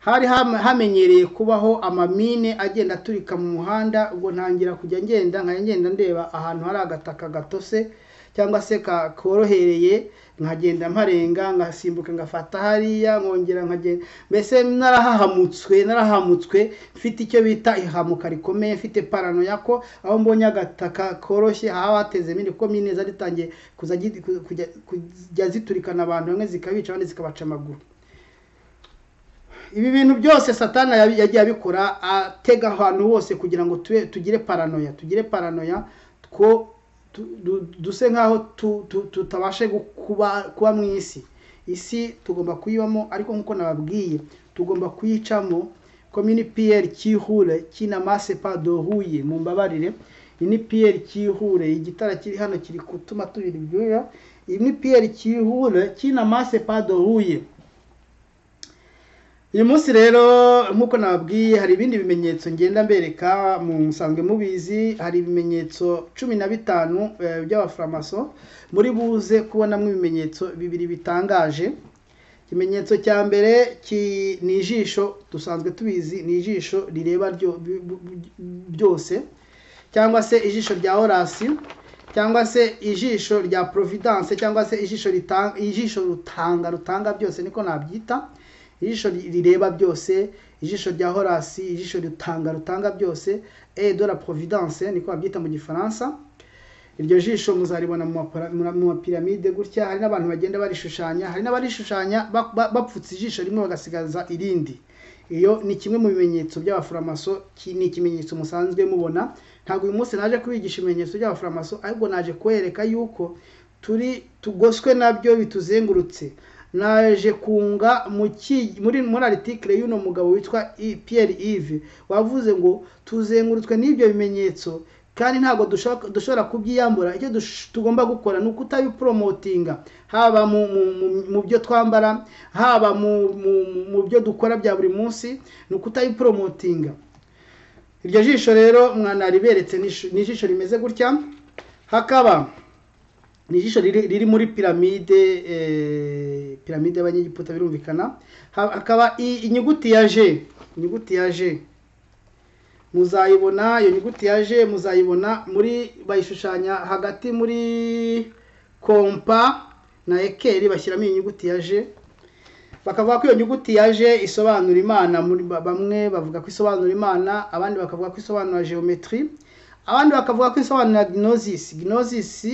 hari ham- hamenyereye kubaho amamine agenda aturika mu muhanda ubwo ntangira kujya ngenda nkajya ngenda ndeba ahantu hari agataka gatose cyangwa se ka- korohereye nkagenda mparenga ngasimbuka ngafata hariya nkongera nkagenda mbese narahahamutswe narahamutswe mfite icyo bita ihamuka rikomeye mfite paranoya ko aho mbonye agataka koroshye haba hatezemo indi kuko mine zaritangiye kuza gi- ku- kujya kujya ziturikana abantu bamwe zikabica abandi zikabaca amaguru ibi bintu byose satana yabi- yagiye abikora atega ahantu hose kugira ngo tube tugire paranoya tugire paranoya two tu- du- duse nk'aho tu- tu- tutabashe gu- kuba kuba mu isi isi tugomba kuyibamo ariko nk'uko nababwiye tugomba kuyicamo komini piyeri kihure kinamase padohuye mu mbabarire iyi ni piyeri kihure igitara kiri hano kiri kutuma tubiri ibyuya iyi ni piyeri kihure kinamase padohuye uyu munsi rero nk'uko nababwiye hari ibindi bimenyetso ngenda mbereka mu musanzwe mubizi hari ibimenyetso cumi na bitanu eh, by'abafaramaso muri buze kubonamo ibimenyetso bibiri bitangaje ikimenyetso cya mbere ki- ni ijisho dusanzwe tubizi ni ijisho rireba ryo- bi- bi- byose cyangwa se ijisho rya orasi cyangwa se ijisho rya providence cyangwa se ijisho ritanga ijisho rutanga rutanga byose niko nabyita ijisho ri- rireba byose ijisho rya horasi ijisho ritanga rutanga byose e de la providence niko babyita mu gifaransa iryo jisho muzaribona mu mapara- mu- mu mapiramide gutya hari n'abantu bagenda barishushanya hari n'abarishushanya ba- ba- bapfutse ijisho rimwe bagasigaza irindi iyo ni kimwe mu bimenyetso by'abafaramaso ki- ni ikimenyetso musanzwe mubona ntabwo uyu munsi naje kubigisha ibimenyetso by'abafaramaso ahubwo naje kwereka yuko turi tugoswe nabyo bituzengurutse naje kunga mu ki- muri muri article y'uno mugabo witwa I- Pierre Yves wavuze ngo tuzengurutswe n'ibyo bimenyetso kandi ntabwo dushaka- dushobora kubyiyambura icyo dush- tugomba gukora ni ukutabipromotinga haba mu, mu, mu, mu byo twambara haba mu, mu, mu- mu byo dukora bya buri munsi ni ukutabipromotinga iryo jisho rero mwanariberetse ni ishu- ni ijisho rimeze gutya hakaba ni ijisho riri, riri muri piramide eh, piramide y'abanyegiputa birumvikana Ha- hakaba i- inyuguti ya G inyuguti ya G muzayibona iyo nyuguti ya G muzayibona muri bayishushanya hagati muri kompa na ekeri bashyiramo iyi nyuguti ya G bakavuga ko iyo nyuguti yaje isobanura imana muri ba- bamwe bavuga ko isobanura imana abandi bakavuga ko isobanura geometry abandi bakavuga ko isobanura gnosis gnosis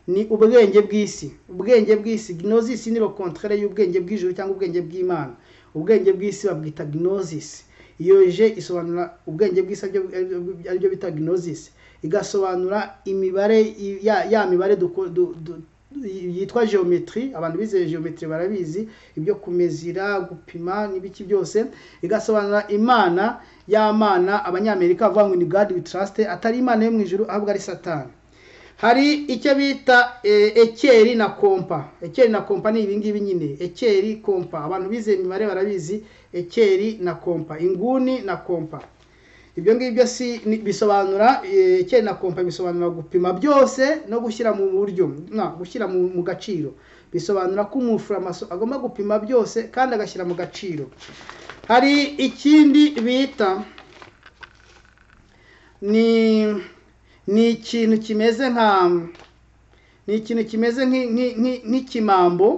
ni ubwenge bw'isi ubwenge bw'isi gnosis ni le contraire y'ubwenge bw'ijuru cyangwa ubwenge bw'imana ubwenge bw'isi babwita gnosis iyo je isobanura ubwenge bw'isi aribyo- aribyo- aribyo bita gnosis igasobanura imibare i- ya, ya mibare duko- du- du- yitwa geometry abantu bizeye geometry barabizi ibyo kumezira gupima n'ibiki byose igasobanura imana y'amana abanyamerika bavuga ngo ni god we trust atari imana yo mu ijuru ahubwo ari satani hari icyo bita eh, ekeri na kompa ekeri na kompa ni ibingibi nyine ekeri kompa abantu bizeye imibare barabizi ekeri na kompa inguni na kompa ibyo ngibyo si ni- bisobanura eh, kera na kompa bisobanura gupima byose no gushyira mu buryo na gushyira mu, mu gaciro bisobanura ko umufuramaso agomba gupima byose kandi agashyira mu gaciro hari ikindi bita ni ni ikintu kimeze nka ni ikintu kimeze nk'i- nk'i- nk'i- nk'ikimambo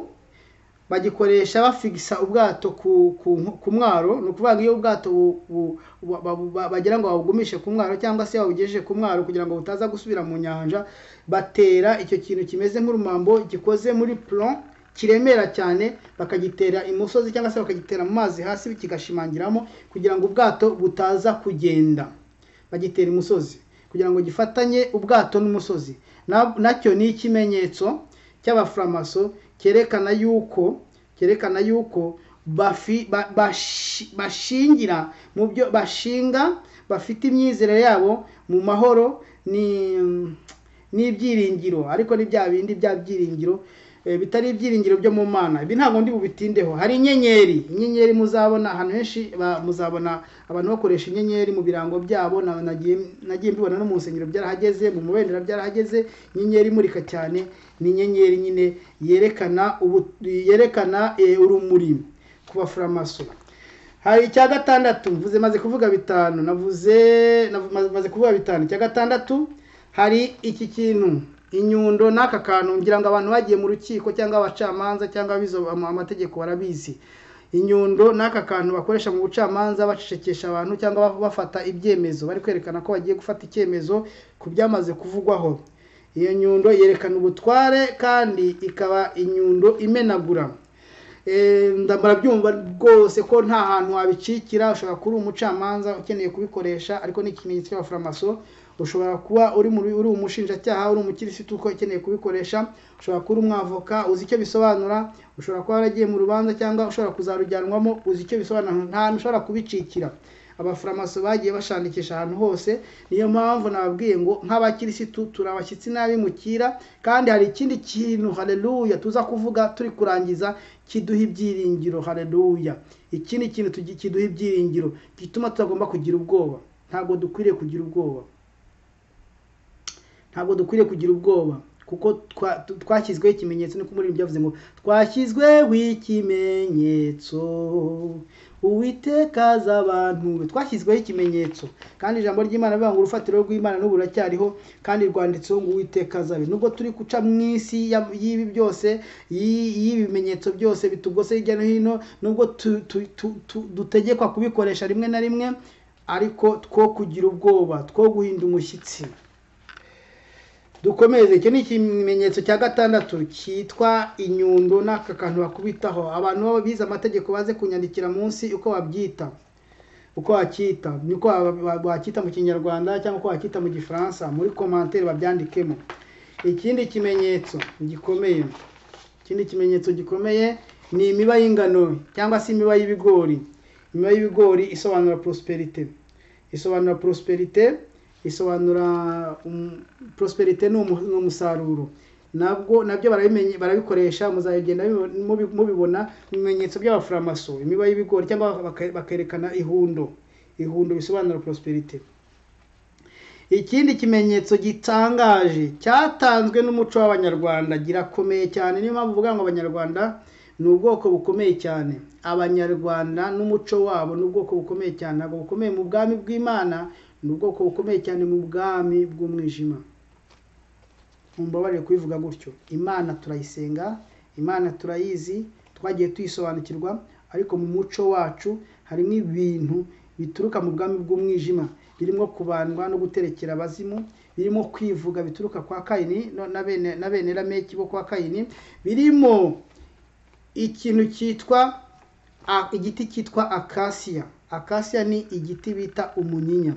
bagikoresha bafigisa ubwato ku ku- ku mwaro ni ukuvuga ngo iyo ubwato bu- bu- bu- bu- ba- bagira ngo babugumishe ku mwaro cyangwa se babugejeje ku mwaro kugira ngo butaza gusubira mu nyanja batera icyo kintu kimeze nk'urumambo gikoze muri plon kiremera cyane bakagitera imusozi cyangwa se bakagitera mu mazi hasi kigashimangiramo kugira ngo ubwato butaza kugenda bagitera imusozi kugira ngo gifatanye ubwato n'umusozi Na- nacyo ni ikimenyetso cy'abafuramaso cyerekana yuko cyerekana yuko bafi, ba, bashi, bashingira mu byo bashinga bafite imyizere yabo mu mahoro ni n'ibyiringiro ariko ni bya bindi bya byiringiro eh, bitari ibyiringiro byo mu mana ibi ntabwo ndi bubitindeho hari inyenyeri inyenyeri muzabona ahantu henshi ba- muzabona abantu bakoresha inyenyeri mu birango byabo na- nagiye nagiye mbibona no mu nsengero byarahageze mu mubendera byarahageze inyenyeri imurika cyane ni inyenyeri nyine yerekana ubu yerekana eh, urumuri ku bafuramaso hari icya gatandatu mvuze maze kuvuga bitanu navuze navu- maze- maze kuvuga bitanu icya gatandatu hari iki kintu inyundo n'aka kantu ngira ngo abantu bagiye mu rukiko cyangwa abacamanza cyangwa abize ama- amategeko barabizi inyundo n'aka kantu bakoresha mu bucamanza bacecekesha abantu cyangwa ba- bafata ibyemezo bari kwerekana ko bagiye gufata icyemezo ku byamaze kuvugwaho iyo nyundo yerekana ubutware kandi ikaba inyundo imenagura Eh, nda- barabyumva rwose ko nta hantu wabicikira ushobora kuba uri umucamanza ukeneye kubikoresha ariko ni ikimenyetso cy'abafuramaso ushobora kuba uri muri uri umushinjacyaha uri umukirisitu uko ukeneye kubikoresha ushobora kuba uri umwavoka uzi icyo bisobanura ushobora kuba waragiye mu rubanza cyangwa ushobora kuzarujyanwamo uzi icyo bisobanura nta hantu ushobora kubicikira abafuramaso bagiye bashakisha ahantu hose niyo mpamvu nababwiye ngo nk'abakirisitu turi abashyitsi n'abimukira kandi hari ikindi kintu haleluya tuza kuvuga turi kurangiza kiduha ibyiringiro haleluya ikindi kintu tugi- kiduha ibyiringiro gituma tutagomba kugira ubwoba ntabwo dukwiriye kugira ubwoba ntabwo dukwiriye kugira ubwoba kuko twa- tu- twashyizweho ikimenyetso niko muri byavuze ngo twashyizweho ikimenyetso uwiteka azi abantu be." twashyizweho ikimenyetso kandi ijambo ry'imana rivuga ngo urufatiro rw'imana n'ubu ruracyariho kandi rwanditseho ngo uwiteka azi abe nubwo turi guca mu isi ya- y'ibi byose y'i- y'ibi bimenyetso byose bitugose hirya no hino nubwo tu- tu- tu- tu- dutegekwa kubikoresha rimwe na rimwe ariko two kugira ubwoba two guhinda umushyitsi dukomeze icyo ni ikimenyetso cya gatandatu cyitwa inyundo n'aka kantu bakubitaho abantu baba bize amategeko baze kunyandikira munsi uko babyita uko wacyita uko wacyita mu kinyarwanda cyangwa uko wacyita mu gifaransa muri komantere babyandikemo ikindi kimenyetso gikomeye ikindi kimenyetso gikomeye ni imiba y'ingano cyangwa se imiba y'ibigori imiba y'ibigori isobanura prosperite isobanura prosperite isobanura um, prosperite ni umu- ni umusaruro nabwo nabyo barabimenye barabikoresha muzagenda mubi- mubi- mubibona mu bimenyetso by'abafuramaso imiba y'ibigori cyangwa baka- bakerekana ihundo ihundo bisobanura prosperite ikindi kimenyetso gitangaje cyatanzwe n'umuco w'abanyarwanda girakomeye cyane niyo mpamvu uvuga ngo abanyarwanda ni ubwoko bukomeye cyane abanyarwanda n'umuco wabo ni ubwoko bukomeye cyane ntabwo bukomeye mu bwami bw'imana ni ubwoko bukomeye cyane mu bwami bw'umwijima mumbabarire kubivuga gutyo imana turayisenga imana turayizi twagiye tuyisobanukirwa ariko mu muco wacu harimo ibintu bituruka mu bwami bw'umwijima birimo kubandwa no guterekera abazimu birimo kwivuga bituruka kwa kayini no- na bene- na bene rameki bo kwa kayini birimo ikintu cyitwa a- igiti cyitwa akasiya akasiya ni igiti bita umunyinya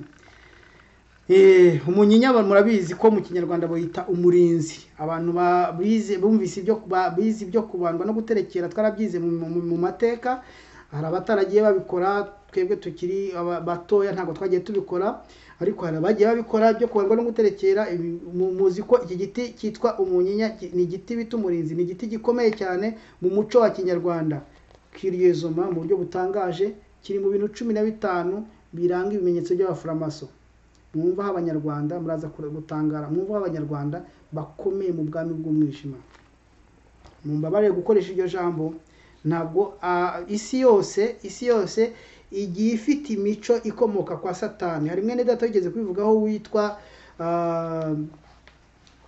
Eh, umunyinya aba- murabizi ko mu kinyarwanda bayita umurinzi abantu ba- bize bumvise ibyo ba- bize ibyo kubandwa no guterekera twarabyize mu, mu, mu mateka hari abataragiye babikora twebwe tukiri aba- batoya ntabwo twagiye tubikora ariko hari abagiye babikora ibyo kubandwa no guterekera ibi- mu- muzi ko iki giti cyitwa umunyinya ki- ni igiti bita umurinzi ni igiti gikomeye cyane mu muco wa kinyarwanda kiryezoma mu buryo butangaje kiri mu bintu cumi na bitanu biranga ibimenyetso by'abafuramaso mwumvaho abanyarwanda muraza kure- gutangara mwumvaho abanyarwanda bakomeye mu bwami bw'umwijima mumbabarire gukoresha iryo jambo ntabwo ah, isi yose isi yose igiye ifite imico ikomoka kwa satani hari mwene data wigeze kubivugaho witwa ah,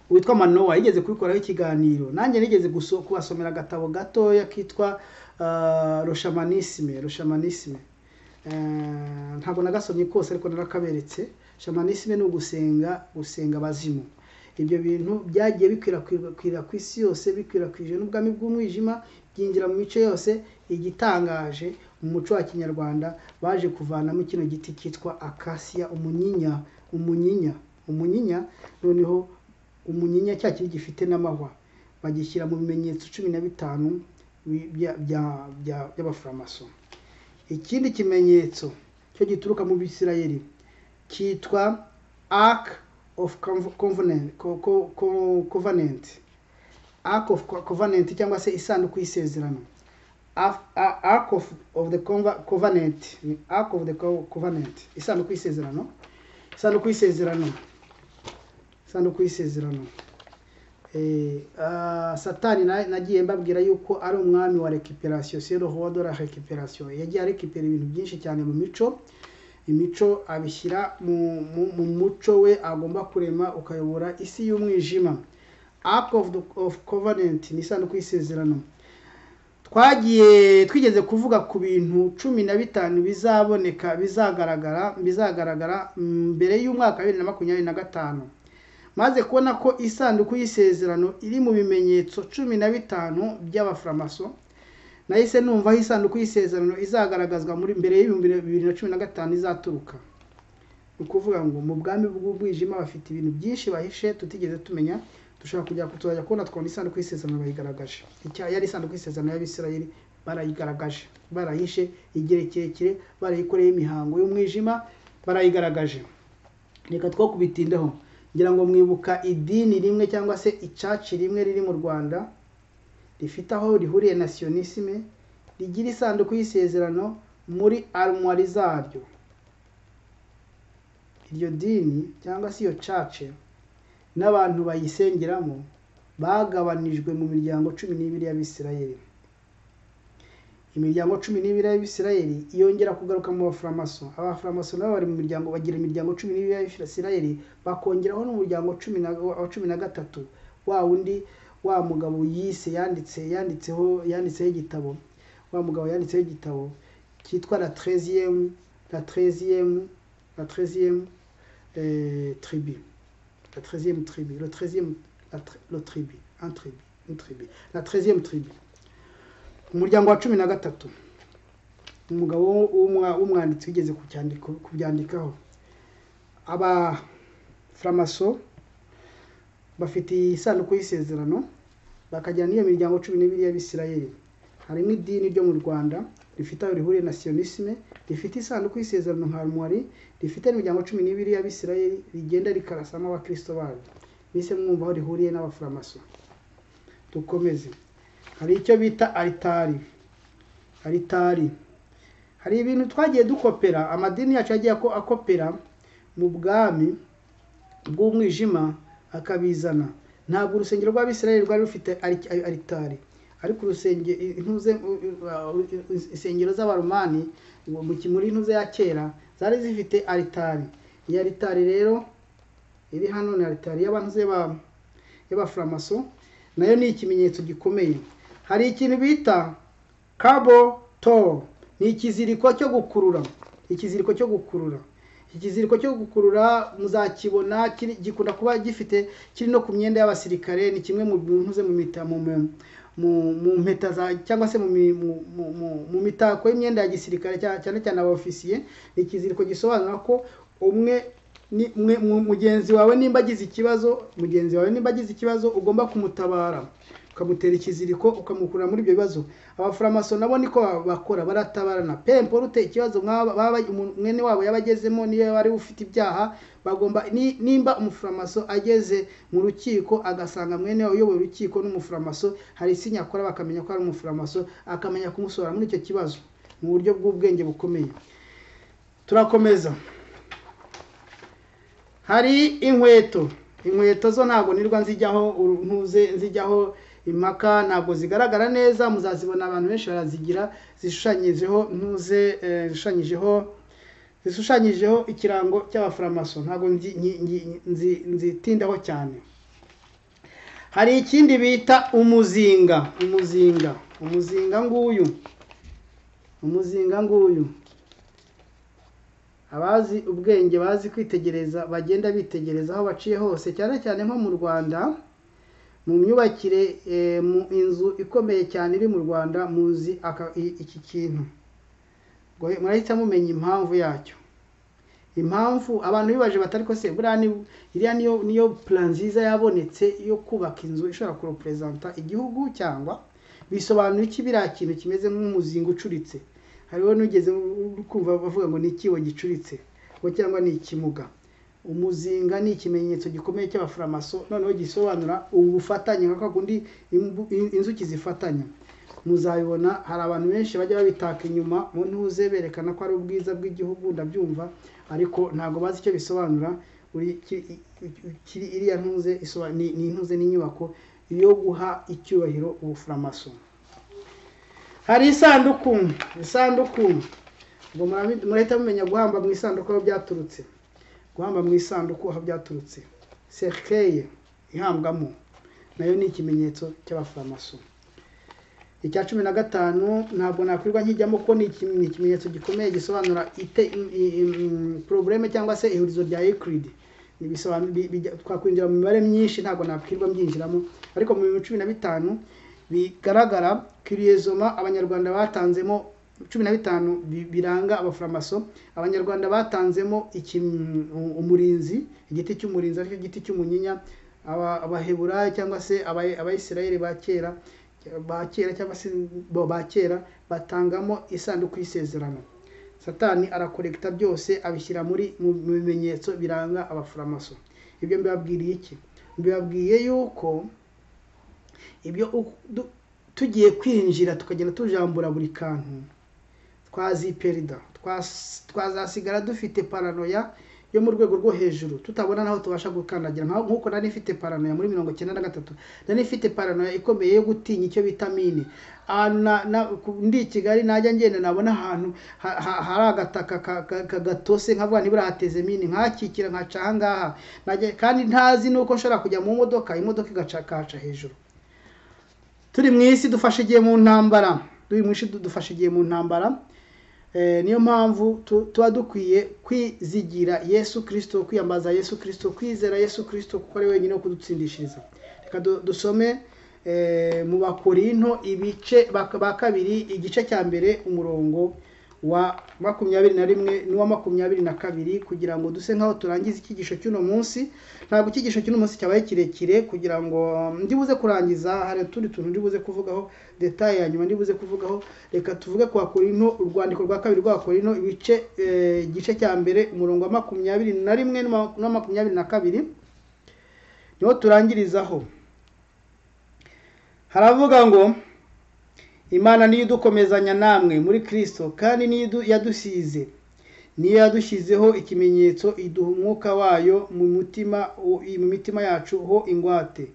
witwa manowa yigeze kubikoraho ikiganiro nanjye nigeze kubasomera agatabo gatoya kitwa rushamanisime rushamanisime ntabwo nagasomye kose ariko narakaberetse shamanisime ni ugusenga gusenga abazimu ibyo bintu byagiye bikwirakwira ku isi yose bikwirakwije n'ubwami bw'umwijima byinjira mu mico yose igitangaje mu muco wa kinyarwanda baje kuvanamo kino giti cyitwa akasiya umunyinya umunyinya umunyinya noneho umunyinya cya kiri gifite n'amahwa bagishyira mu bimenyetso cumi na bitanu by'abaforomaso ikindi kimenyetso cyo gituruka mu bisirayeli cyitwa arc of covenant arc of covenant cyangwa se isanduku y'isezerano arc of the covenant arc of the covenant isanduku y'isezerano isanduku y'isezerano isanduku y'isezerano satani nagiye mbabwira yuko ari umwami wa rekiperasiyo sero ho dore rekiperasiyo yagiye arekipera ibintu byinshi cyane mu mico imico abishyira mu muco we agomba kurema ukayobora isi y'umwijima arc of covenant ni isanduku y'isezerano twagiye twigeze kuvuga ku bintu cumi na bitanu bizaboneka bizagaragara bizagaragara mbere y'umwaka wa bibiri na makumyabiri na gatanu maze kubona ko isanduku y'isezerano iri mu bimenyetso cumi na bitanu by'abaforomaso nahise numva aho isanduku y'isezerano izagaragazwa muri mbere y'ibihumbi bibiri na cumi na gatanu izaturuka ni ukuvuga ngo mu bwami bw'ubwijima bafite ibintu byinshi bahishe tutigeze tumenya dushobora kujya tuzajya kubona twabona isanduku y'isezerano bayigaragaje yari isanduku y'isezerano y'abisirayeli barayigaragaje barahishe igihe kirekire barayikoreye imihango y'umwijima barayigaragaje reka two kubitindaho ngira ngo mwibuka idini rimwe cyangwa se icaci rimwe riri mu rwanda rifite aho rihuriye na siyonisime rigira isanduku y'isezerano muri arumwari zaryo iryo dini cyangwa se iyo cace n'abantu bayisengeramo bagabanijwe mu miryango cumi n'ibiri y'abisirayeli imiryango cumi n'ibiri y'abisirayeli yongera kugaruka mu baforomaso abaforomaso nabo bari mu miryango bagira imiryango cumi n'ibiri y'abisirayeli bakongeraho n'umuryango cumi na wa cumi na gatatu wa wundi wa mugabo yise yanditse yanditseho yanditseho igitabo wa mugabo yanditseho igitabo cyitwa la treziyemu la treziyemu la treziyemu tribi la treziyemu tribi le treziyemu le tribi un tribi une tribi la treziyemu tribi umuryango wa cumi na gatatu umugabo w'umwanditsi wigeze kubyandikaho abaforomaso bafite isanduku y'isezerano bakajyana n'iyo miryango cumi n'ibiri y'abisirayeli harimo idini ryo mu rwanda rifite aho rihuriye na siyonisime rifite isanduku y'isezerano nka rumwari rifite n'imiryango cumi n'ibiri y'abisirayeli rigenda rikarasamo abakirisito baryo mbese mwumva aho rihuriye n'abaforomaso dukomeze hari icyo bita aritari aritari hari ibintu twagiye dukopera amadini yacu yagiye akopera mu bwami bw'umwijima akabizana ntabwo urusengero rw'abisirayeli rwari rufite aritari ariko insengero z'abarumani muri ntuze ya kera zari zifite aritari iyi aritari rero iri hano ni aritari y'abaforomaso nayo ni ikimenyetso gikomeye hari ikintu bita kabo to ni ikiziriko cyo gukurura ikiziriko cyo gukurura ikiziriko cyo gukurura muzakibona gikunda kuba gifite kiri no ku myenda y'abasirikare ni kimwe mu bintu mu mita mu mpeta cyangwa se mu mitako y'imyenda ya gisirikare cyane cyane abaofisiye ni ikiziriko gisobanura ko umwe mugenzi wawe nimba agize ikibazo mugenzi wawe nimba agize ikibazo ugomba kumutabara ukamutera ikiziriko ukamukura muri ibyo bibazo abaforomaso nabo niko bakora baratabarana pemporute ikibazo mwene wabo yaba agezemo niyo yaba ari ufite ibyaha bagomba nimba umuforomaso ageze mu rukiko agasanga mwene wabo uyoboye urukiko n'umuforomaso hari isinya akora bakamenya ko ari umuforomaso akamenya kumusohora muri icyo kibazo mu buryo bw'ubwenge bukomeye turakomeza hari inkweto inkweto zo ntabwo nirwa nzijyaho ntuze nzijyaho impaka ntabwo zigaragara neza muzazibona abantu benshi barazigira zishushanyijeho ntuze zishushanyijeho zishushanyijeho ikirango cy'abaforomaso ntabwo nzitindaho cyane hari ikindi bita umuzinga umuzinga umuzinga nguyu umuzinga nguyu abazi ubwenge bazi kwitegereza bagenda bitegereza aho baciye hose cyane cyane nko mu rwanda mu myubakire eh, mu inzu ikomeye cyane iri mu rwanda muzi aka- i- iki kintu ngo murahita mumenya impamvu yacyo impamvu abantu bibaje batari ko se buriya ni iriya niyo niyo plan nziza yabonetse yo kubaka inzu ishobora kurepresenta igihugu cyangwa bisobanura iki biriya kintu kimeze nk'umuzinga ucuritse hariho n'ugeze uri kumva bavuga ngo ni ikibo gicuritse ngo cyangwa ni ikimuga umuzinga ni ikimenyetso gikomeye cy'abafuramaso noneho gisobanura ubufatanye nka kwa kundi imbu- in- inzuki zifatanya muzabibona hari abantu benshi bajya babitaka inyuma mu ntuze berekana ko ari ubwiza bw'igihugu ndabyumva ariko ntabwo bazi icyo bisobanura uri ki- i- i- kiri iriya ntuze isoba- ni ni intuze n'inyubako yo guha icyubahiro ubufuramaso hari isanduku isanduku ngo murabi- murahita mumenya guhamba mu isanduku aho byaturutse guhamba mu isanduku aho byaturutse serikeye ihambwamo nayo ni ikimenyetso cy'abafuramaso icya cumi na gatanu ntabwo nakwirwa nkijyamo kuko ni iki- ni ikimenyetso gikomeye gisobanura ite porogaramu cyangwa se ihurizo rya ekiridi twakwinjira mu mibare myinshi ntabwo nakwirwa mbyinjiramo ariko mu bihumbi cumi na bitanu bigaragara kiriyezoma abanyarwanda batanzemo cumi na bitanu bi- biranga abafuramaso abanyarwanda batanzemo iki- umurinzi igiti cy'umurinzi aricyo giti cy'umunyinya aba- abaheburayo cyangwa se aba- abayisirayeli ba kera ba kera cyangwa se bo ba kera batangamo isanduku y'isezerano satani arakorekita byose abishyira muri mu mu bimenyetso biranga abafuramaso ibyo mbibabwiriye iki mbibabwiye yuko ibyo u- du- tugiye kwinjira tukagenda tujambura buri kantu twaziperida twas- twazasigara dufite paranoya yo mu rwego rwo hejuru tutabona naho tubasha gukandagira Nka- nk'uko nari ifite paranoya muri mirongo icyenda na gatatu nari ifite paranoya ikomeye yo gutinya icyo bita mine ahantu na- na- ku- ndi i kigali najya ngenda nabona ahantu ha- ha- hari agataka ka- ka- ka- gatose nkavuga nibura hateze mine nkahakikira nkaca aha ngaha Najya- kandi ntazi n'uko nshobora kujya mu modoka imodoka igaca kaca hejuru turi mu isi dufashe igihe mu ntambara turi mu isi dufashe igihe mu ntambara Eh, niyo mpamvu tu- tuba dukwiye kwizigira yesu kirisito kwiyambaza yesu kirisito kwizera yesu kirisito kuko ari we wenyine wo kudutsindishiriza reka du- dusome eh, mu bakorinto ibice bak- ba kabiri igice cya mbere umurongo wa makumyabiri na rimwe n'uwa makumyabiri na kabiri kugira ngo duse nk'aho turangiza icyigisho cy'uno munsi ntabwo icyigisho cy'uno munsi cyabaye kirekire kugira ngo um, ndibuze kurangiza hari utundi tuntu ndibuze kuvugaho detaye ya nyuma ndibuze kuvugaho reka tuvuge ku bakorino urwandiko rwa kabiri rwa bakorino ibice eh, igice cya mbere umurongo wa makumyabiri na rimwe n'uwa- n'uwa makumyabiri na kabiri niho turangirizaho haravuga ngo imana niyo idukomezanya namwe muri kristo kandi niyo idu- yadusize niyo yadushyizeho ikimenyetso iduha umwuka wayo mu mutima mu mitima yacu ho ingwate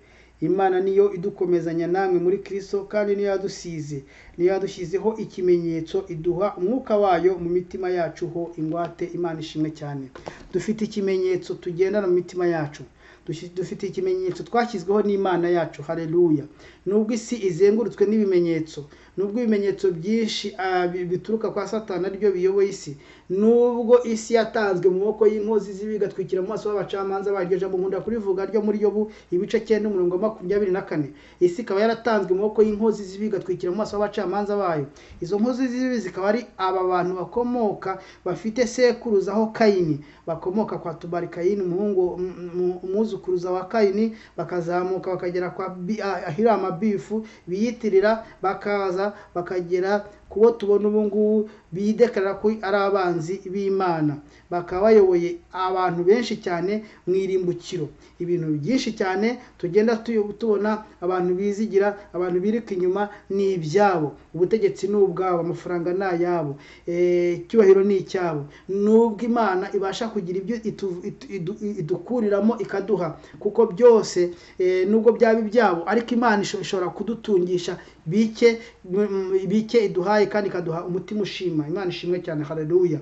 imana niyo idukomezanya namwe muri kristo kandi niyo yadusize niyo yadushyizeho ikimenyetso iduha umwuka wayo mu mitima yacu ho ingwate imana ishimwe cyane dufite ikimenyetso tugendana mu mitima yacu Dushi- dufite ikimenyetso twashyizweho n'imana yacu hareruya nubwo isi izengurutswe n'ibimenyetso nubwo ibimenyetso byinshi ah, bi- bituruka kwa satani aribyo biyoboye isi nubwo isi yatanzwe mu maboko y'inkozi z'ibibi igatwikira mu maso y'abacamanza baryo jambo nkunda kurivuga ryo muri yobu ibice cyenda umurongo wa makumyabiri na kane isi ikaba yaratanzwe mu maboko y'inkozi z'ibibi igatwikira mu maso y'abacamanza bayo izo nkozi z'ibibi zikaba ari aba bantu bakomoka bafite sekuruzaho kayini bakomoka kwa tubari kayini umuhungu um- um- umwuzukuruza wa kayini bakazamuka bakagera kwa Bi- ah, ahirama bifu biyitirira bakaza bakagera kubo tubona ubu ngubu bidekarara ko ari abanzi b'imana bakaba bayoboye abantu benshi cyane mu irimbukiro ibintu byinshi cyane tugenda tu- tubona abantu bizigira abantu biruka inyuma ni ibyabo ubutegetsi ni ubwabo amafaranga ni ayabo Eh, icyubahiro ni icyabo nubwo imana ibasha kugira ibyo itu- itu- idu- idukuriramo ikaduha kuko byose eh, nubwo byaba ibyabo ariko imana isho- ishobora kudutungisha bike mm, mm, bike iduhaye kandi ikaduha umutima ushima imana ishimwe cyane hareruya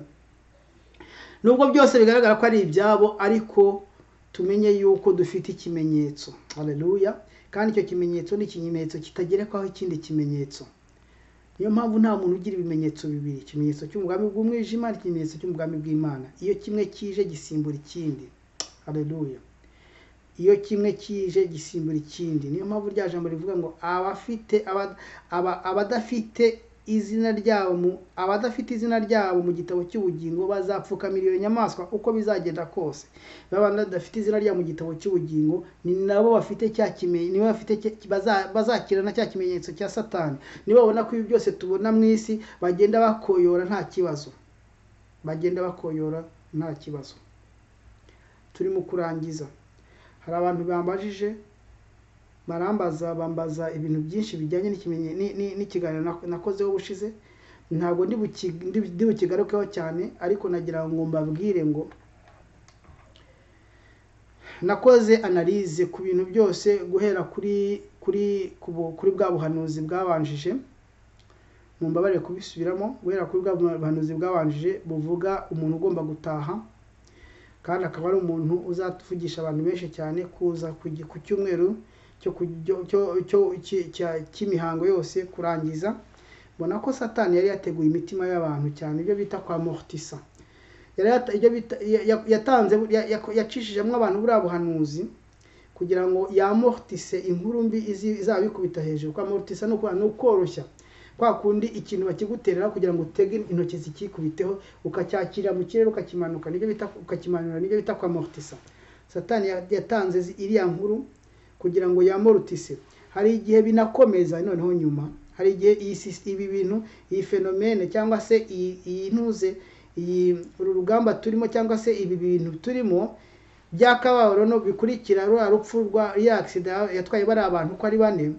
nubwo byose bigaragara ko ari ibyabo ariko tumenye yuko dufite ikimenyetso hareruya kandi icyo kimenyetso ni ikimenyetso kitagerekwaho ikindi kimenyetso niyo mpamvu nta muntu ugira ibimenyetso bibiri ikimenyetso cy'umugambi bw'umwijima n'ikimenyetso cy'umugambi bw'imana iyo kimwe kije gisimbura ikindi hareruya iyo kimwe kije gisimbura ikindi niyo mpamvu rya jambo rivuga ngo abafite aba- aba- abadafite izina ryabo mu- abadafite izina ryabo mu gitabo cy'ubugingo bazapfukamira iyo nyamaswa uko bizagenda kose babana badafite izina ryabo mu gitabo cy'ubugingo ni nabo bafite cya kimenyetso nibo bafite cya- baza- bazakira na cya kimenyetso cya satani nibo babona ko ibi byose tubona mu isi bagenda bakoyora nta kibazo bagenda bakoyora nta kibazo turimo kurangiza hari abantu bambajije barambaza bambaza ibintu byinshi bijyanye n'ikimenye- ni- ni- n'ikiganiro nak- nakozeho ubushize ntabwo ndi buki- ndi- ndi bukigarukeho cyane ariko nagira ngo mbabwire ngo nakoze analize ku bintu byose guhera kuri kuri ku bu- kuri bwa buhanuzi bwabanjije mumbabarire kubisubiramo guhera kuri bwa buhanuzi bwabanjije buvuga umuntu ugomba gutaha kandi akaba ari umuntu uzatuvugisha abantu benshi cyane kuza ku gi- ku cyumweru cyo ku- cyo- cyo- cyo- ki- cya- cy'imihango yose kurangiza mbona ko satani yari yateguye imitima y'abantu cyane ibyo bita kwa mortisa yari yata- ibyo bita- ya- ya- yatanze ya- ya- yacishijemo abantu buriya buhanuzi kugira ngo yamortise inkuru mbi izi- izabikubita hejuru kwa mortisa ni uku- ni ukoroshya kwa kundi ikintu bakiguterera kugira ngo utege intoki zikikubiteho ukacyakira mu kirere ukakimanuka nibyo bita ukakimanura nibyo bita kwa mortisa satani ya- yatanze zi- iriya nkuru kugira ngo yamorutise hari igihe binakomeza noneho nyuma hari igihe iyi sis- ibi bintu iyi fenomene cyangwa se iyi iyi ntuze iyi uru rugamba turimo cyangwa se ibi bintu turimo byakababaro no bikurikira ruriya rupfu rwa ya agisida yatwaye bariya abantu uko ari bane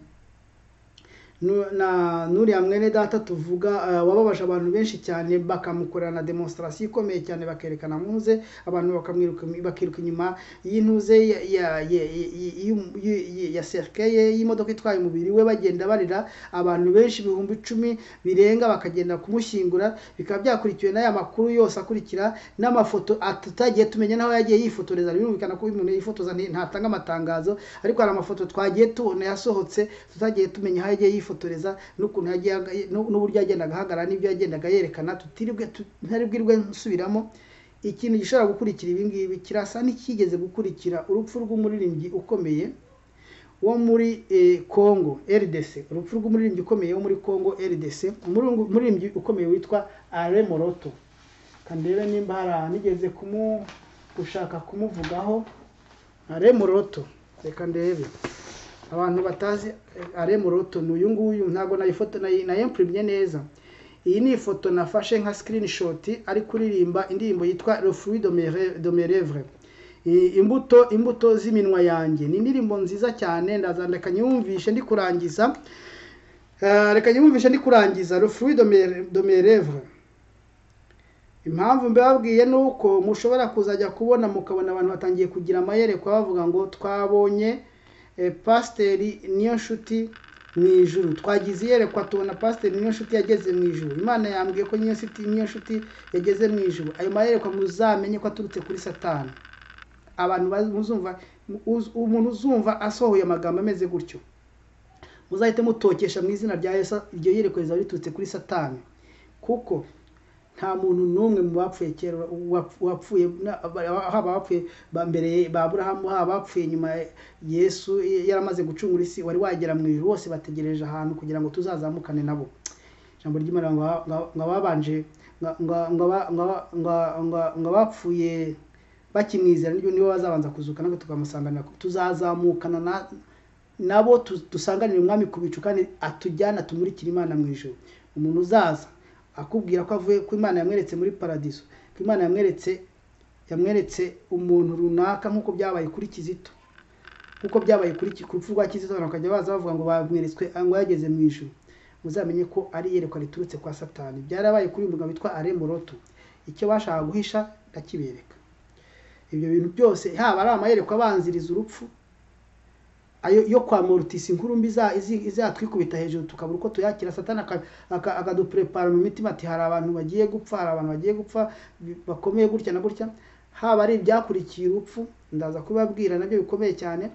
Nu- na nuriya mwene data tuvuga eh, wababaje abantu benshi cyane bakamukorera na demonstration ikomeye cyane bakerekana muze abantu bakamwiruka bakiruka inyuma y'intuze ya- ya- ya- ya- y'um- y'u- y'u- ya serkeye y'imodoka itwaye umubiri we bagenda barira abantu benshi ibihumbi icumi birenga bakagenda kumushyingura bikaba byakurikiwe n'aya makuru yose akurikira n'amafoto at- tutagiye tumenya n'aho yagiye yifotoreza birumvikana ko uyu umuntu yifotoza nti- ntatanga amatangazo ariko hari amafoto twagiye tubona yasohotse tutagiye tumenya aho yagiye yifotoreza n'ukuntu yagiye aga- n'u- n'uburyo yagendaga ahagarara n'ibyo yagendaga yerekana tutiribwe tu- ntari bwirwe nsubiramo ikintu gishobora gukurikira ibi ngibi kirasa n'icyigeze gukurikira urupfu rw'umuririmbyi ukomeye wo muri eh, Congo RDC urupfu rw'umuririmbyi ukomeye wo muri Congo RDC umurungu- umuririmbyi ukomeye witwa Alain Moroto kandebe nimba hari ahantu nigeze kumu gushaka kumuvugaho Alain Moroto reka ndebe abantu batazi eh, Alain Moroto ni uyu nguyu ntabwo nayifoto nayi- nayimprimye neza iyi ni ifoto nafashe nka screenshot ari kuririmba indirimbo yitwa Le fruit de mes rê- de mes lèvres I- imbuto imbuto z'iminwa yanjye ni indirimbo nziza cyane ndazandika nyumvishe ndi kurangiza Eh, reka nyumvishe ndi kurangiza Le fruit de mes- de mes lèvres impamvu mbababwiye ni uko mushobora kuzajya kubona mukabona abantu batangiye kugira amayerekwa bavuga ngo twabonye eh, pasiteri niyo nshuti mu ijuru twagize iyerekwa tubona pasiteri niyo nshuti yageze mu ijuru imana yambwiye ko niyo nshuti niyo nshuti yageze mu ijuru ayo mayerekwa muzamenye ko aturutse kuri satani abantu baz- muzumva uz- umuntu uzumva asohoye amagambo ameze gutyo muzahite mutokesha mu izina rya yesu iryo yerekwa rizaba riturutse kuri satani kuko nta muntu n'umwe mu bapfuye kera wap- wapfuye na- haba abapfuye ba mbere ba aburahamu haba abapfuye nyuma yesu yaramaze gucungura isi wari wagera mu ijuru bose bategereje ahantu kugira ngo tuzazamukane nabo ijambo ry'imana ngo ngo- ngo ababanje ngo- ngo- ngo aba- ngo- ngo- ngo- ngo abapfuye bakimwizera nibyo nibo bazabanza kuzuka natwe tukamusanganira tuzazamukana na- nabo tu- dusanganire umwami ku bicu kandi atujyane atumurikire imana mu ijuru umuntu uzaza akubwira ko avuye ko imana yamweretse muri paradiso ko imana yamweretse yamweretse umuntu runaka nk'uko byabaye kuri kizito nk'uko byabaye kuri Ki- ku rupfu rwa kizito abantu bakajya baza bavuga ngo bamweretswe ngo yageze mu ijuru muzamenye ko ari iyerekwa riturutse kwa satani byarabaye kuri uyu mugabo witwa Alain Moroto icyo bashaka guhisha ndakibereka ibyo bintu byose haba ari amayerekwa abanziriza urupfu ayo yo kwa morutisi inkuru mbi iza- izi- izatwikubita hejuru tukabura uko tuyakira satani aka- aka- akaduprepara mu mitima ati hari abantu bagiye gupfa hari abantu bagiye gupfa bi- bakomeye gutya na gutya haba ari ibyakurikiye urupfu ndaza kubibabwira nabyo bikomeye cyane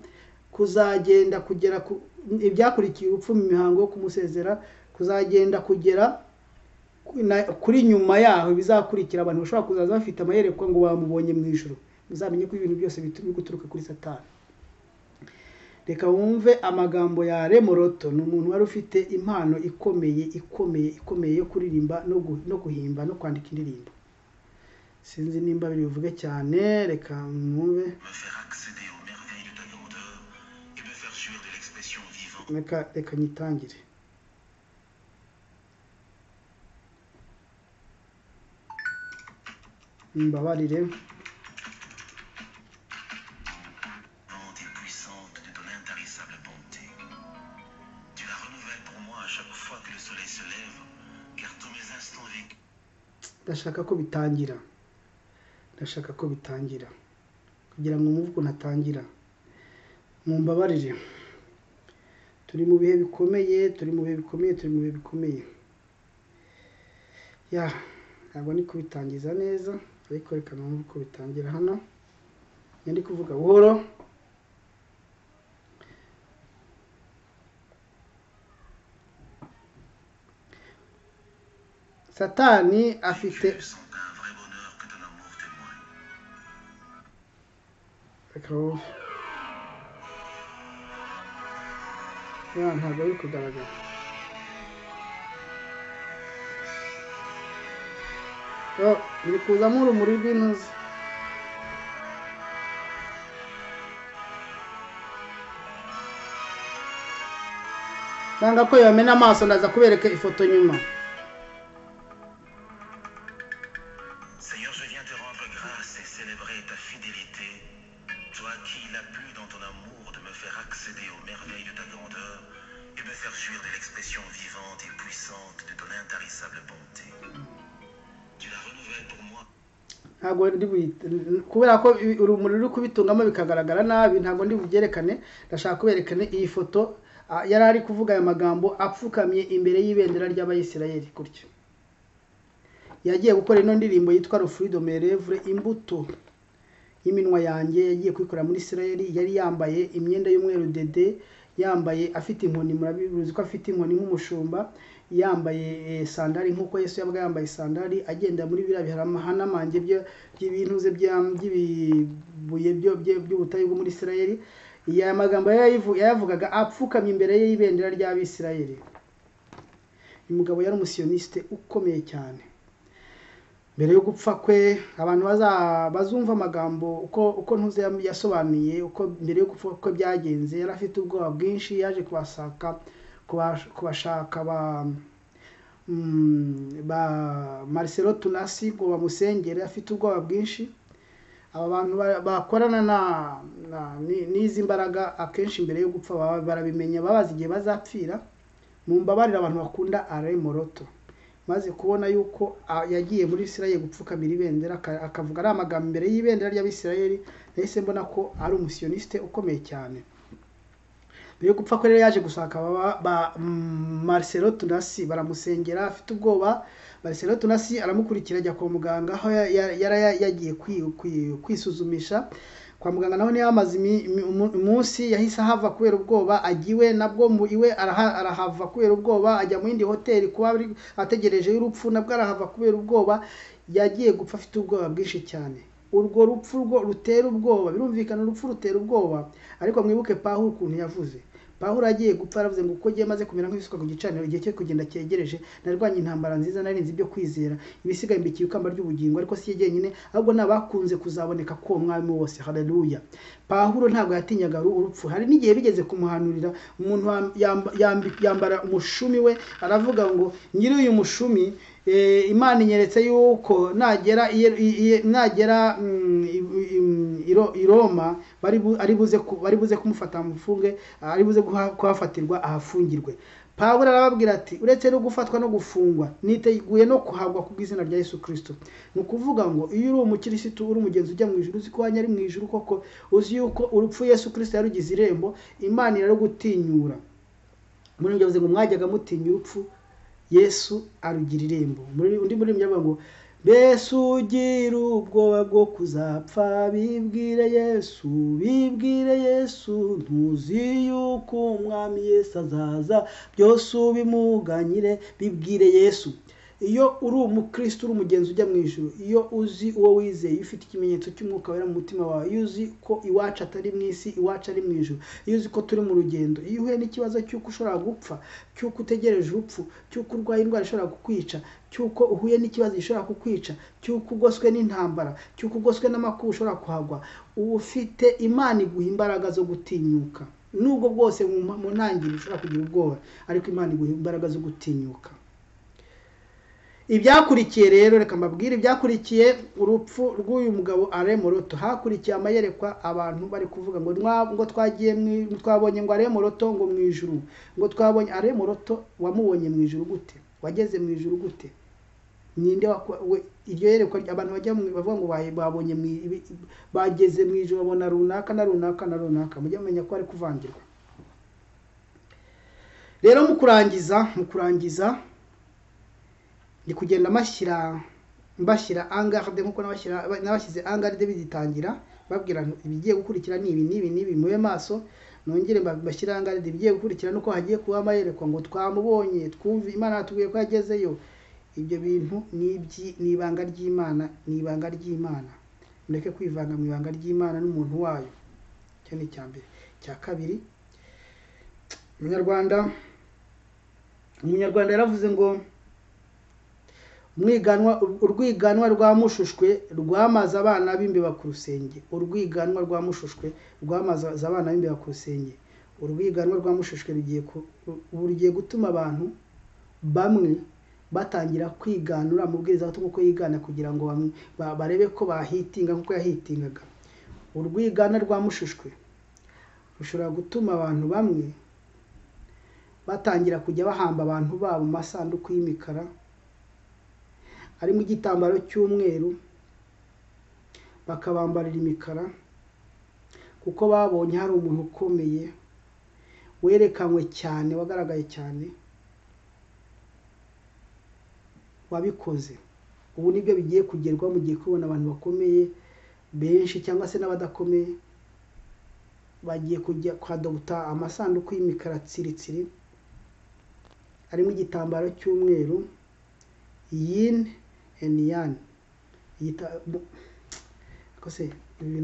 kuzagenda kugera ku ibyakurikiye urupfu mu mihango yo kumusezera kuzagenda kugera na- kuri nyuma yaho bizakurikira abantu bashobora kuzaza bafite amayerekwa ngo bamubonye mu ijoro muzamenye ko ibintu byose bitu- biri guturuka kuri satani reka wumve amagambo ya remoroto ni umuntu wari ufite impano ikomeye ikomeye ikomeye yo kuririmba no gu- no guhimba no kwandika indirimbo sinzi nimba biri buvuge cyane reka mwumve me faire accéder aux merveilles de ta grandeur et me faire jouir de l'expression vivante. reka reka nyitangire mbabarire Vivante et puissante de ton intarissable bonté. Tu la renouvelles pour moi à chaque fois que le soleil se lève, car tous mes instants vécus ndashaka ko bitangira ndashaka ko bitangira kugira ngo umuvugo natangira mumbabarire turi mu bihe bikomeye turi mu bihe bikomeye turi mu bihe bikomeye ya ntabwo ndi kubitangiza neza ariko reka numve uko bitangira hano njya ndi kuvuga buhoro satani afite tu sont un vrai bonheur que ton amour témoigne. reka wumve ya ntabwo ari kugaragara yo biri kuzamo urumuri rw'intuzi nanga ko yamena amaso ndaza kubereka ifoto nyuma Seigneur, je viens te rendre grâce et célébrer ta fidélité. Toi qui il a plu dans ton amour de me faire accéder aux merveilles de ta grandeur et me faire jouir de l'expression vivante et puissante de ton intarissable bonté. Tu la renouvelles pour moi ntabwo ndi buhite kubera ko i- urumuri ruri kubitungamo bikagaragara nabi ntabwo ndi bugerekane ndashaka kuberekane iyi foto ah, yari ari kuvuga aya magambo apfukamye imbere y'ibendera ry'abayisirayeli gutya yagiye gukora ino ndirimbo yitwa rufurido merevure imbuto y'iminwa yanjye yagiye kuyikorera muri isirayeli yari yambaye imyenda y'umweru dede yambaye afite inkoni murabizi ko afite inkoni nk'umushumba yambaye eh, sandari nk'uko yesu yabaga yambaye sandari agenda muri biriya bihanamange by'ibintu ze bya- by'ibibuye byo- bye- by'ubutayu bwo muri isirayeli aya magambo yayayivu- yayavugaga apfukamye imbere ye y'ibendera ry'abisirayeli uyu mugabo yari umusiyonisite ukomeye cyane mbere yo gupfa kwe abantu baza- bazumva amagambo uko uko ntuze yam- yasobanuye uko mbere yo gupfa kwe byagenze yari afite ubwoba bwinshi yaje kubashaka kubash- kubashaka ba mm, ba Marcelo Tunasi ngo bamusengere afite ubwoba bwinshi aba bantu ba- bakorana na na- ni- n'izi mbaraga akenshi mbere yo gupfa baba- barabimenya babazi igihe bazapfira mumbabarire abantu bakunda Alain Moroto maze kubona yuko a- yagiye muri Isirayeli gupfukamira ibendera aka- akavuga ari amagambo imbere y'ibendera ry'abisirayeli nahise mbona ko ari umusiyonisite ukomeye cyane mbere yo gupfa ko rero yaje gushaka ba- ba Marcelo Tunasi baramusengera afite ubwoba Marcelo Tunasi aramukurikira ajya kwa muganga aho ya- ya- yari ya- yagiye kwi- kwi- kwisuzumisha kwa muganga naho niyo amaze imi- imi- umu- umunsi yahise ahava kubera ubwoba ajya iwe nabwo mu iwe araha- arahava kubera ubwoba ajya mu yindi hoteli kuba ari- ategereje y'urupfu nabwo arahava kubera ubwoba yagiye gupfa afite ubwoba bwinshi cyane urwo rupfu rwo rutera ubwoba birumvikana urupfu rutera ubwoba ariko mwibuke pawulo ukuntu yavuze pawulo agiye gupfa yaravuze ngo uko agiye maze kumera nk'ibisuka ku gicaniro igihe cyo kugenda cyegereje narwanye intambara nziza narinze ibyo kwizera ibisigaye mbikiye ikamba ry'ubugingo ariko si jyenyine ahubwo ni abakunze kuzaboneka ko uwo mwami wose haleluya pawulo ntabwo yatinyaga uru- urupfu hari n'igihe bigeze kumuhanurira umuntu wam- yamba- yambi- yambara umushumi we aravuga ngo nyiri uyu mushumi eh, imana inyeretse yuko nagera i Ye- i- i- nagera mm, i- i- i Ro- i roma bari bu- ari buze ku- bari buze kumufata mufunge ari buze guha- kuhafatirwa ahafungirwe pawulo arababwira ati uretse no gufatwa no gufungwa niteguye no kuhagwa ku bw'izina rya yesu kirisito ni ukuvuga ngo iyo uri umukirisitu uri umugenzi ujya mu ijuru uzi ko wanyu ari mu ijuru koko uzi yuko urupfu yesu kirisito yarugize irembo imana irarugutinyura muri ibyo bivuze ngo mwajyaga mutinya urupfu yesu arugira irembo muri undi muri ibyo ngo mbese ugira ubwoba bwo kuzapfa bibwire yesu bibwire yesu ntuzi yuko umwami yesu azaza byose ubimuganyire bibwire yesu iyo uri umukristo uri umugenzi ujya mu ijoro iyo uzi uwo wizeye iyo ufite ikimenyetso cy'umwuka wera mu mutima wawe iyo uzi ko iwacu atari mu isi iwacu ari mu ijoro iyo uzi ko turi mu rugendo iyo uhuye n'ikibazo cy'uko ushobora gupfa cy'uko utegereje urupfu cy'uko urwaye indwara ishobora kukwica cy'uko uhuye n'ikibazo gishobora kukwica cy'uko ugoswe n'intambara cy'uko ugoswe n'amakuba ushobora kuhagwa uba ufite imana iguha imbaraga zo gutinyuka nubwo bwose mu ntangiriro ushobora kugira ubwoba ariko imana iguha imbaraga zo gutinyuka ibyakurikiye rero reka mbabwire ibyakurikiye urupfu rw'uyu mugabo aremoroto hakurikiye amayerekwa abantu bari kuvuga ngo ngo twagiye twabonye ngo aremoroto ngo mu ijuru ngo twabonye aremoroto wamubonye mu ijuru gute wageze mu ijuru gute ninde iryo yerekwa abantu bajya bavuga ngo babonye bageze mu ijuru babona runaka na runaka na runaka mujye mumenya ko bari kuvangirwa rero mu kurangiza mu kurangiza ni kugenda mashyira mbashyira angarde nkuko nabashyize angarde bigitangira babwira ibigiye gukurikira ni ibi n'ibi n'ibi mube maso nongere mbashyire angarde ibigiye gukurikira nuko hagiye kuba amayerekwa ngo twamubonye twumve imana yatubwiye ko yagezeyo ibyo bintu ni ibanga ry'imana ni ibanga ry'imana mureke kwivanga mu ibanga ry'imana n'umuntu wayo icyo ni icya mbere icya kabiri umunyarwanda umunyarwanda yaravuze ngo urwiganwa rwa mushushwe rwamaze abana b'imbeba ku rusenge urwiganwa rwa mushushwe rwamaze abana b'imbeba ku rusenge urwiganwa rwa mushushwe rugiye gutuma abantu bamwe batangira kwiganura amubwiriza bato kuko yigana kugira ngo barebe ko bahitinga nk'uko yahitingaga urwigana rwa mushushwe rushobora gutuma abantu bamwe batangira kujya bahamba abantu babo mu masanduku y'imikara harimo igitambaro cy'umweru bakabambarira imikara kuko babonye hari umuntu ukomeye werekanywe cyane wagaragaye cyane wabikoze ubu nibyo bigiye kugerwa mu gihe kubona abantu bakomeye benshi cyangwa se n'abadakomeye bagiye kujya kwadobuta amasanduku y'imikara tsiritsiri harimo igitambaro cy'umweru yini eniyani ibintu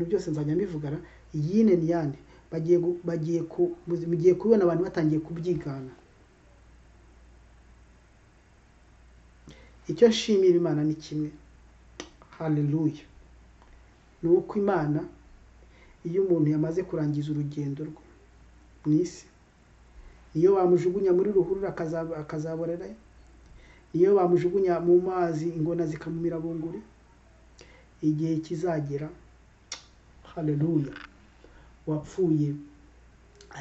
byose nzajya mbivugana iyi eniyani bagiye bagiye mugiye kubibona abantu batangiye kubyigana icyo nshimira imana ni kimwe hareruye ni uko imana iyo umuntu yamaze kurangiza urugendo rwe mu isi niyo bamujugunya muri ruhurura akazaborerayo iyo bamujugunya mu mazi ingona zikamumira bunguri igihe kizagera hareruya wapfuye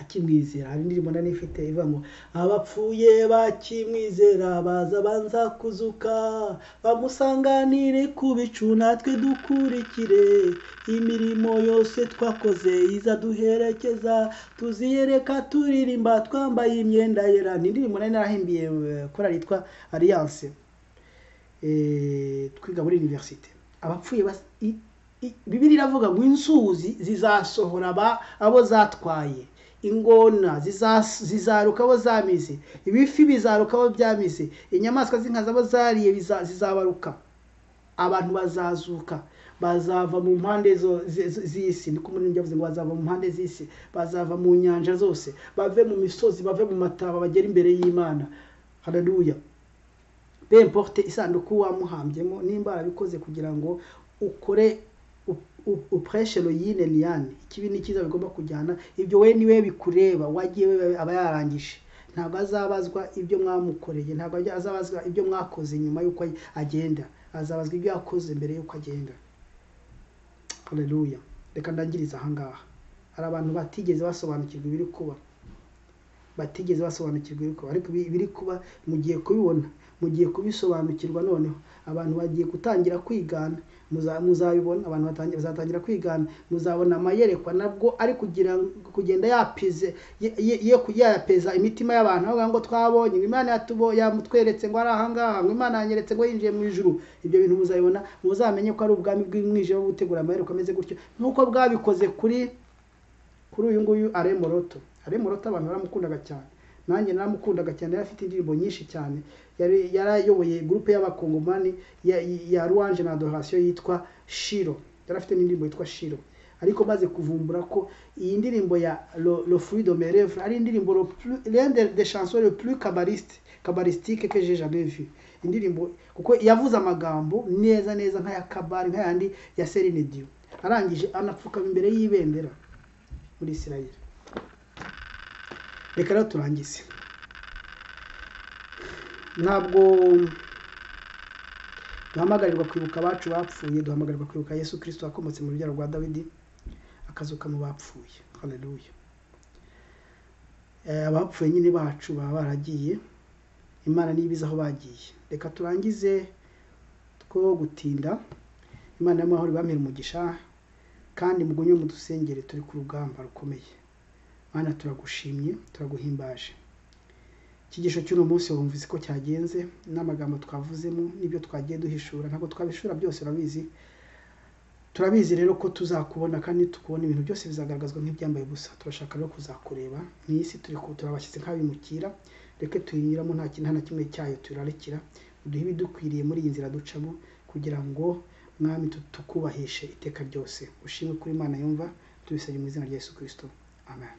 akimwizera hari indirimbo nari ifite ivuga ngo abapfuye bakimwizera baza banza kuzuka bamusanganire ku bicu natwe dukurikire imirimo yose twakoze izaduherekeza tuziyereka turirimba twambaye imyenda yera ni indirimbo nari narahimbiye korari yitwa alliance twiga muri univerisite abapfuye bibiri iravuga ngo inzuzi zizasohora abo zatwaye ingona zizaruka abo zamize ibifi bizaruka abo byamize inyamaswa z'inkazi abo zariye zizabaruka abantu bazazuka bazava mu mpande z'isi niko muri yavuze ngo bazava mu mpande z'isi bazava mu nyanja zose bave mu misozi bave mu mataba bagera imbere y'imana hararuya bemporte isanduku wamuhambyemo nimba arabikoze kugira ngo ukore upureshe yine niyane ikibi ni cyiza bigomba kujyana ibyo we niwe bikureba wagiye we aba yarangije ntabwo azabazwa ibyo mwamukoreye ntabwo azabazwa ibyo mwakoze nyuma y'uko agenda azabazwa ibyo yakoze mbere y'uko agenda hareruya reka ndangiriza ahangaha hari abantu batigeze basobanukirwa ibiri kuba batigeze basobanukirwa ibiri kuba ariko ibiri kuba mugiye kubibona mugiye kubisobanukirwa noneho abantu bagiye gutangira kwigana muza- muzabibona abantu batangi- bazatangira kwigana muzabona amayerekwa nabwo ari kugira ngo- kugenda yapize ye- ye- ye kuyapeza imitima y'abantu aho ngo twabonye ngo imana yatubo yamutweretse ngo ari ahangaha ngo imana yanyeretse ngo yinjiye mu ijuru ibyo bintu muzabibona muzamenye ko ari ubwami bw'umwijima bwo gutegura amayerekwa ameze gutyo nk'uko bwabikoze kuri kuri uyu nguyu aremoroto aremoroto abantu baramukundaga cyane nanjye naramukundaga cyane yari afite indirimbo nyinshi cyane yari yarayoboye gurupe y'abakongomani ya, ya ruwanje na adorasiyo yitwa shiro yari afite indirimbo yitwa shiro ariko maze kuvumbura ko iyi ndirimbo ya lo, lo fruit de mes lèvres ari indirimbo le plus- l'un des des chansons le plus cabariste cabaristique que j'ai jamais vu indirimbo kuko yavuze amagambo neza neza nk'aya kabari nk'ayandi ya Celine Dion arangije anapfukama imbere y'ibendera muri Israel reka rero turangize ntabwo duhamagarirwa kwibuka abacu bapfuye duhamagarirwa kwibuka yesu kirisito wakomotse mu rubyaro rwa dawidi akazuka mu bapfuye haleluya Eh, abapfuye nyine bacu baba baragiye imana niba izi aho bagiye reka turangize two gutinda imana y'amahoro ibamere umugisha kandi mugunye mudusengere turi ku rugamba rukomeye mana turagushimye turaguhimbaje ikigisho cy'uno munsi wumvise ko cyagenze n'amagambo twavuzemo n'ibyo twagiye duhishura ntabwo twabishura byose urabizi turabizi rero ko tuzakubona kandi tukubona ibintu byose bizagaragazwa nk'ibyambaye ubusa turashaka rero kuzakureba mu isi turi ku- turabashyitse nk'abimukira reke tuyinyuramo nta kintu na kimwe cyayo turarikira uduhe ibidukwiriye muri iyi nzira ducamo kugira ngo mwami tu- tukubahishe iteka ryose ushimwe kuri imana yumva tubisabye mu izina rya yesu kirisito amen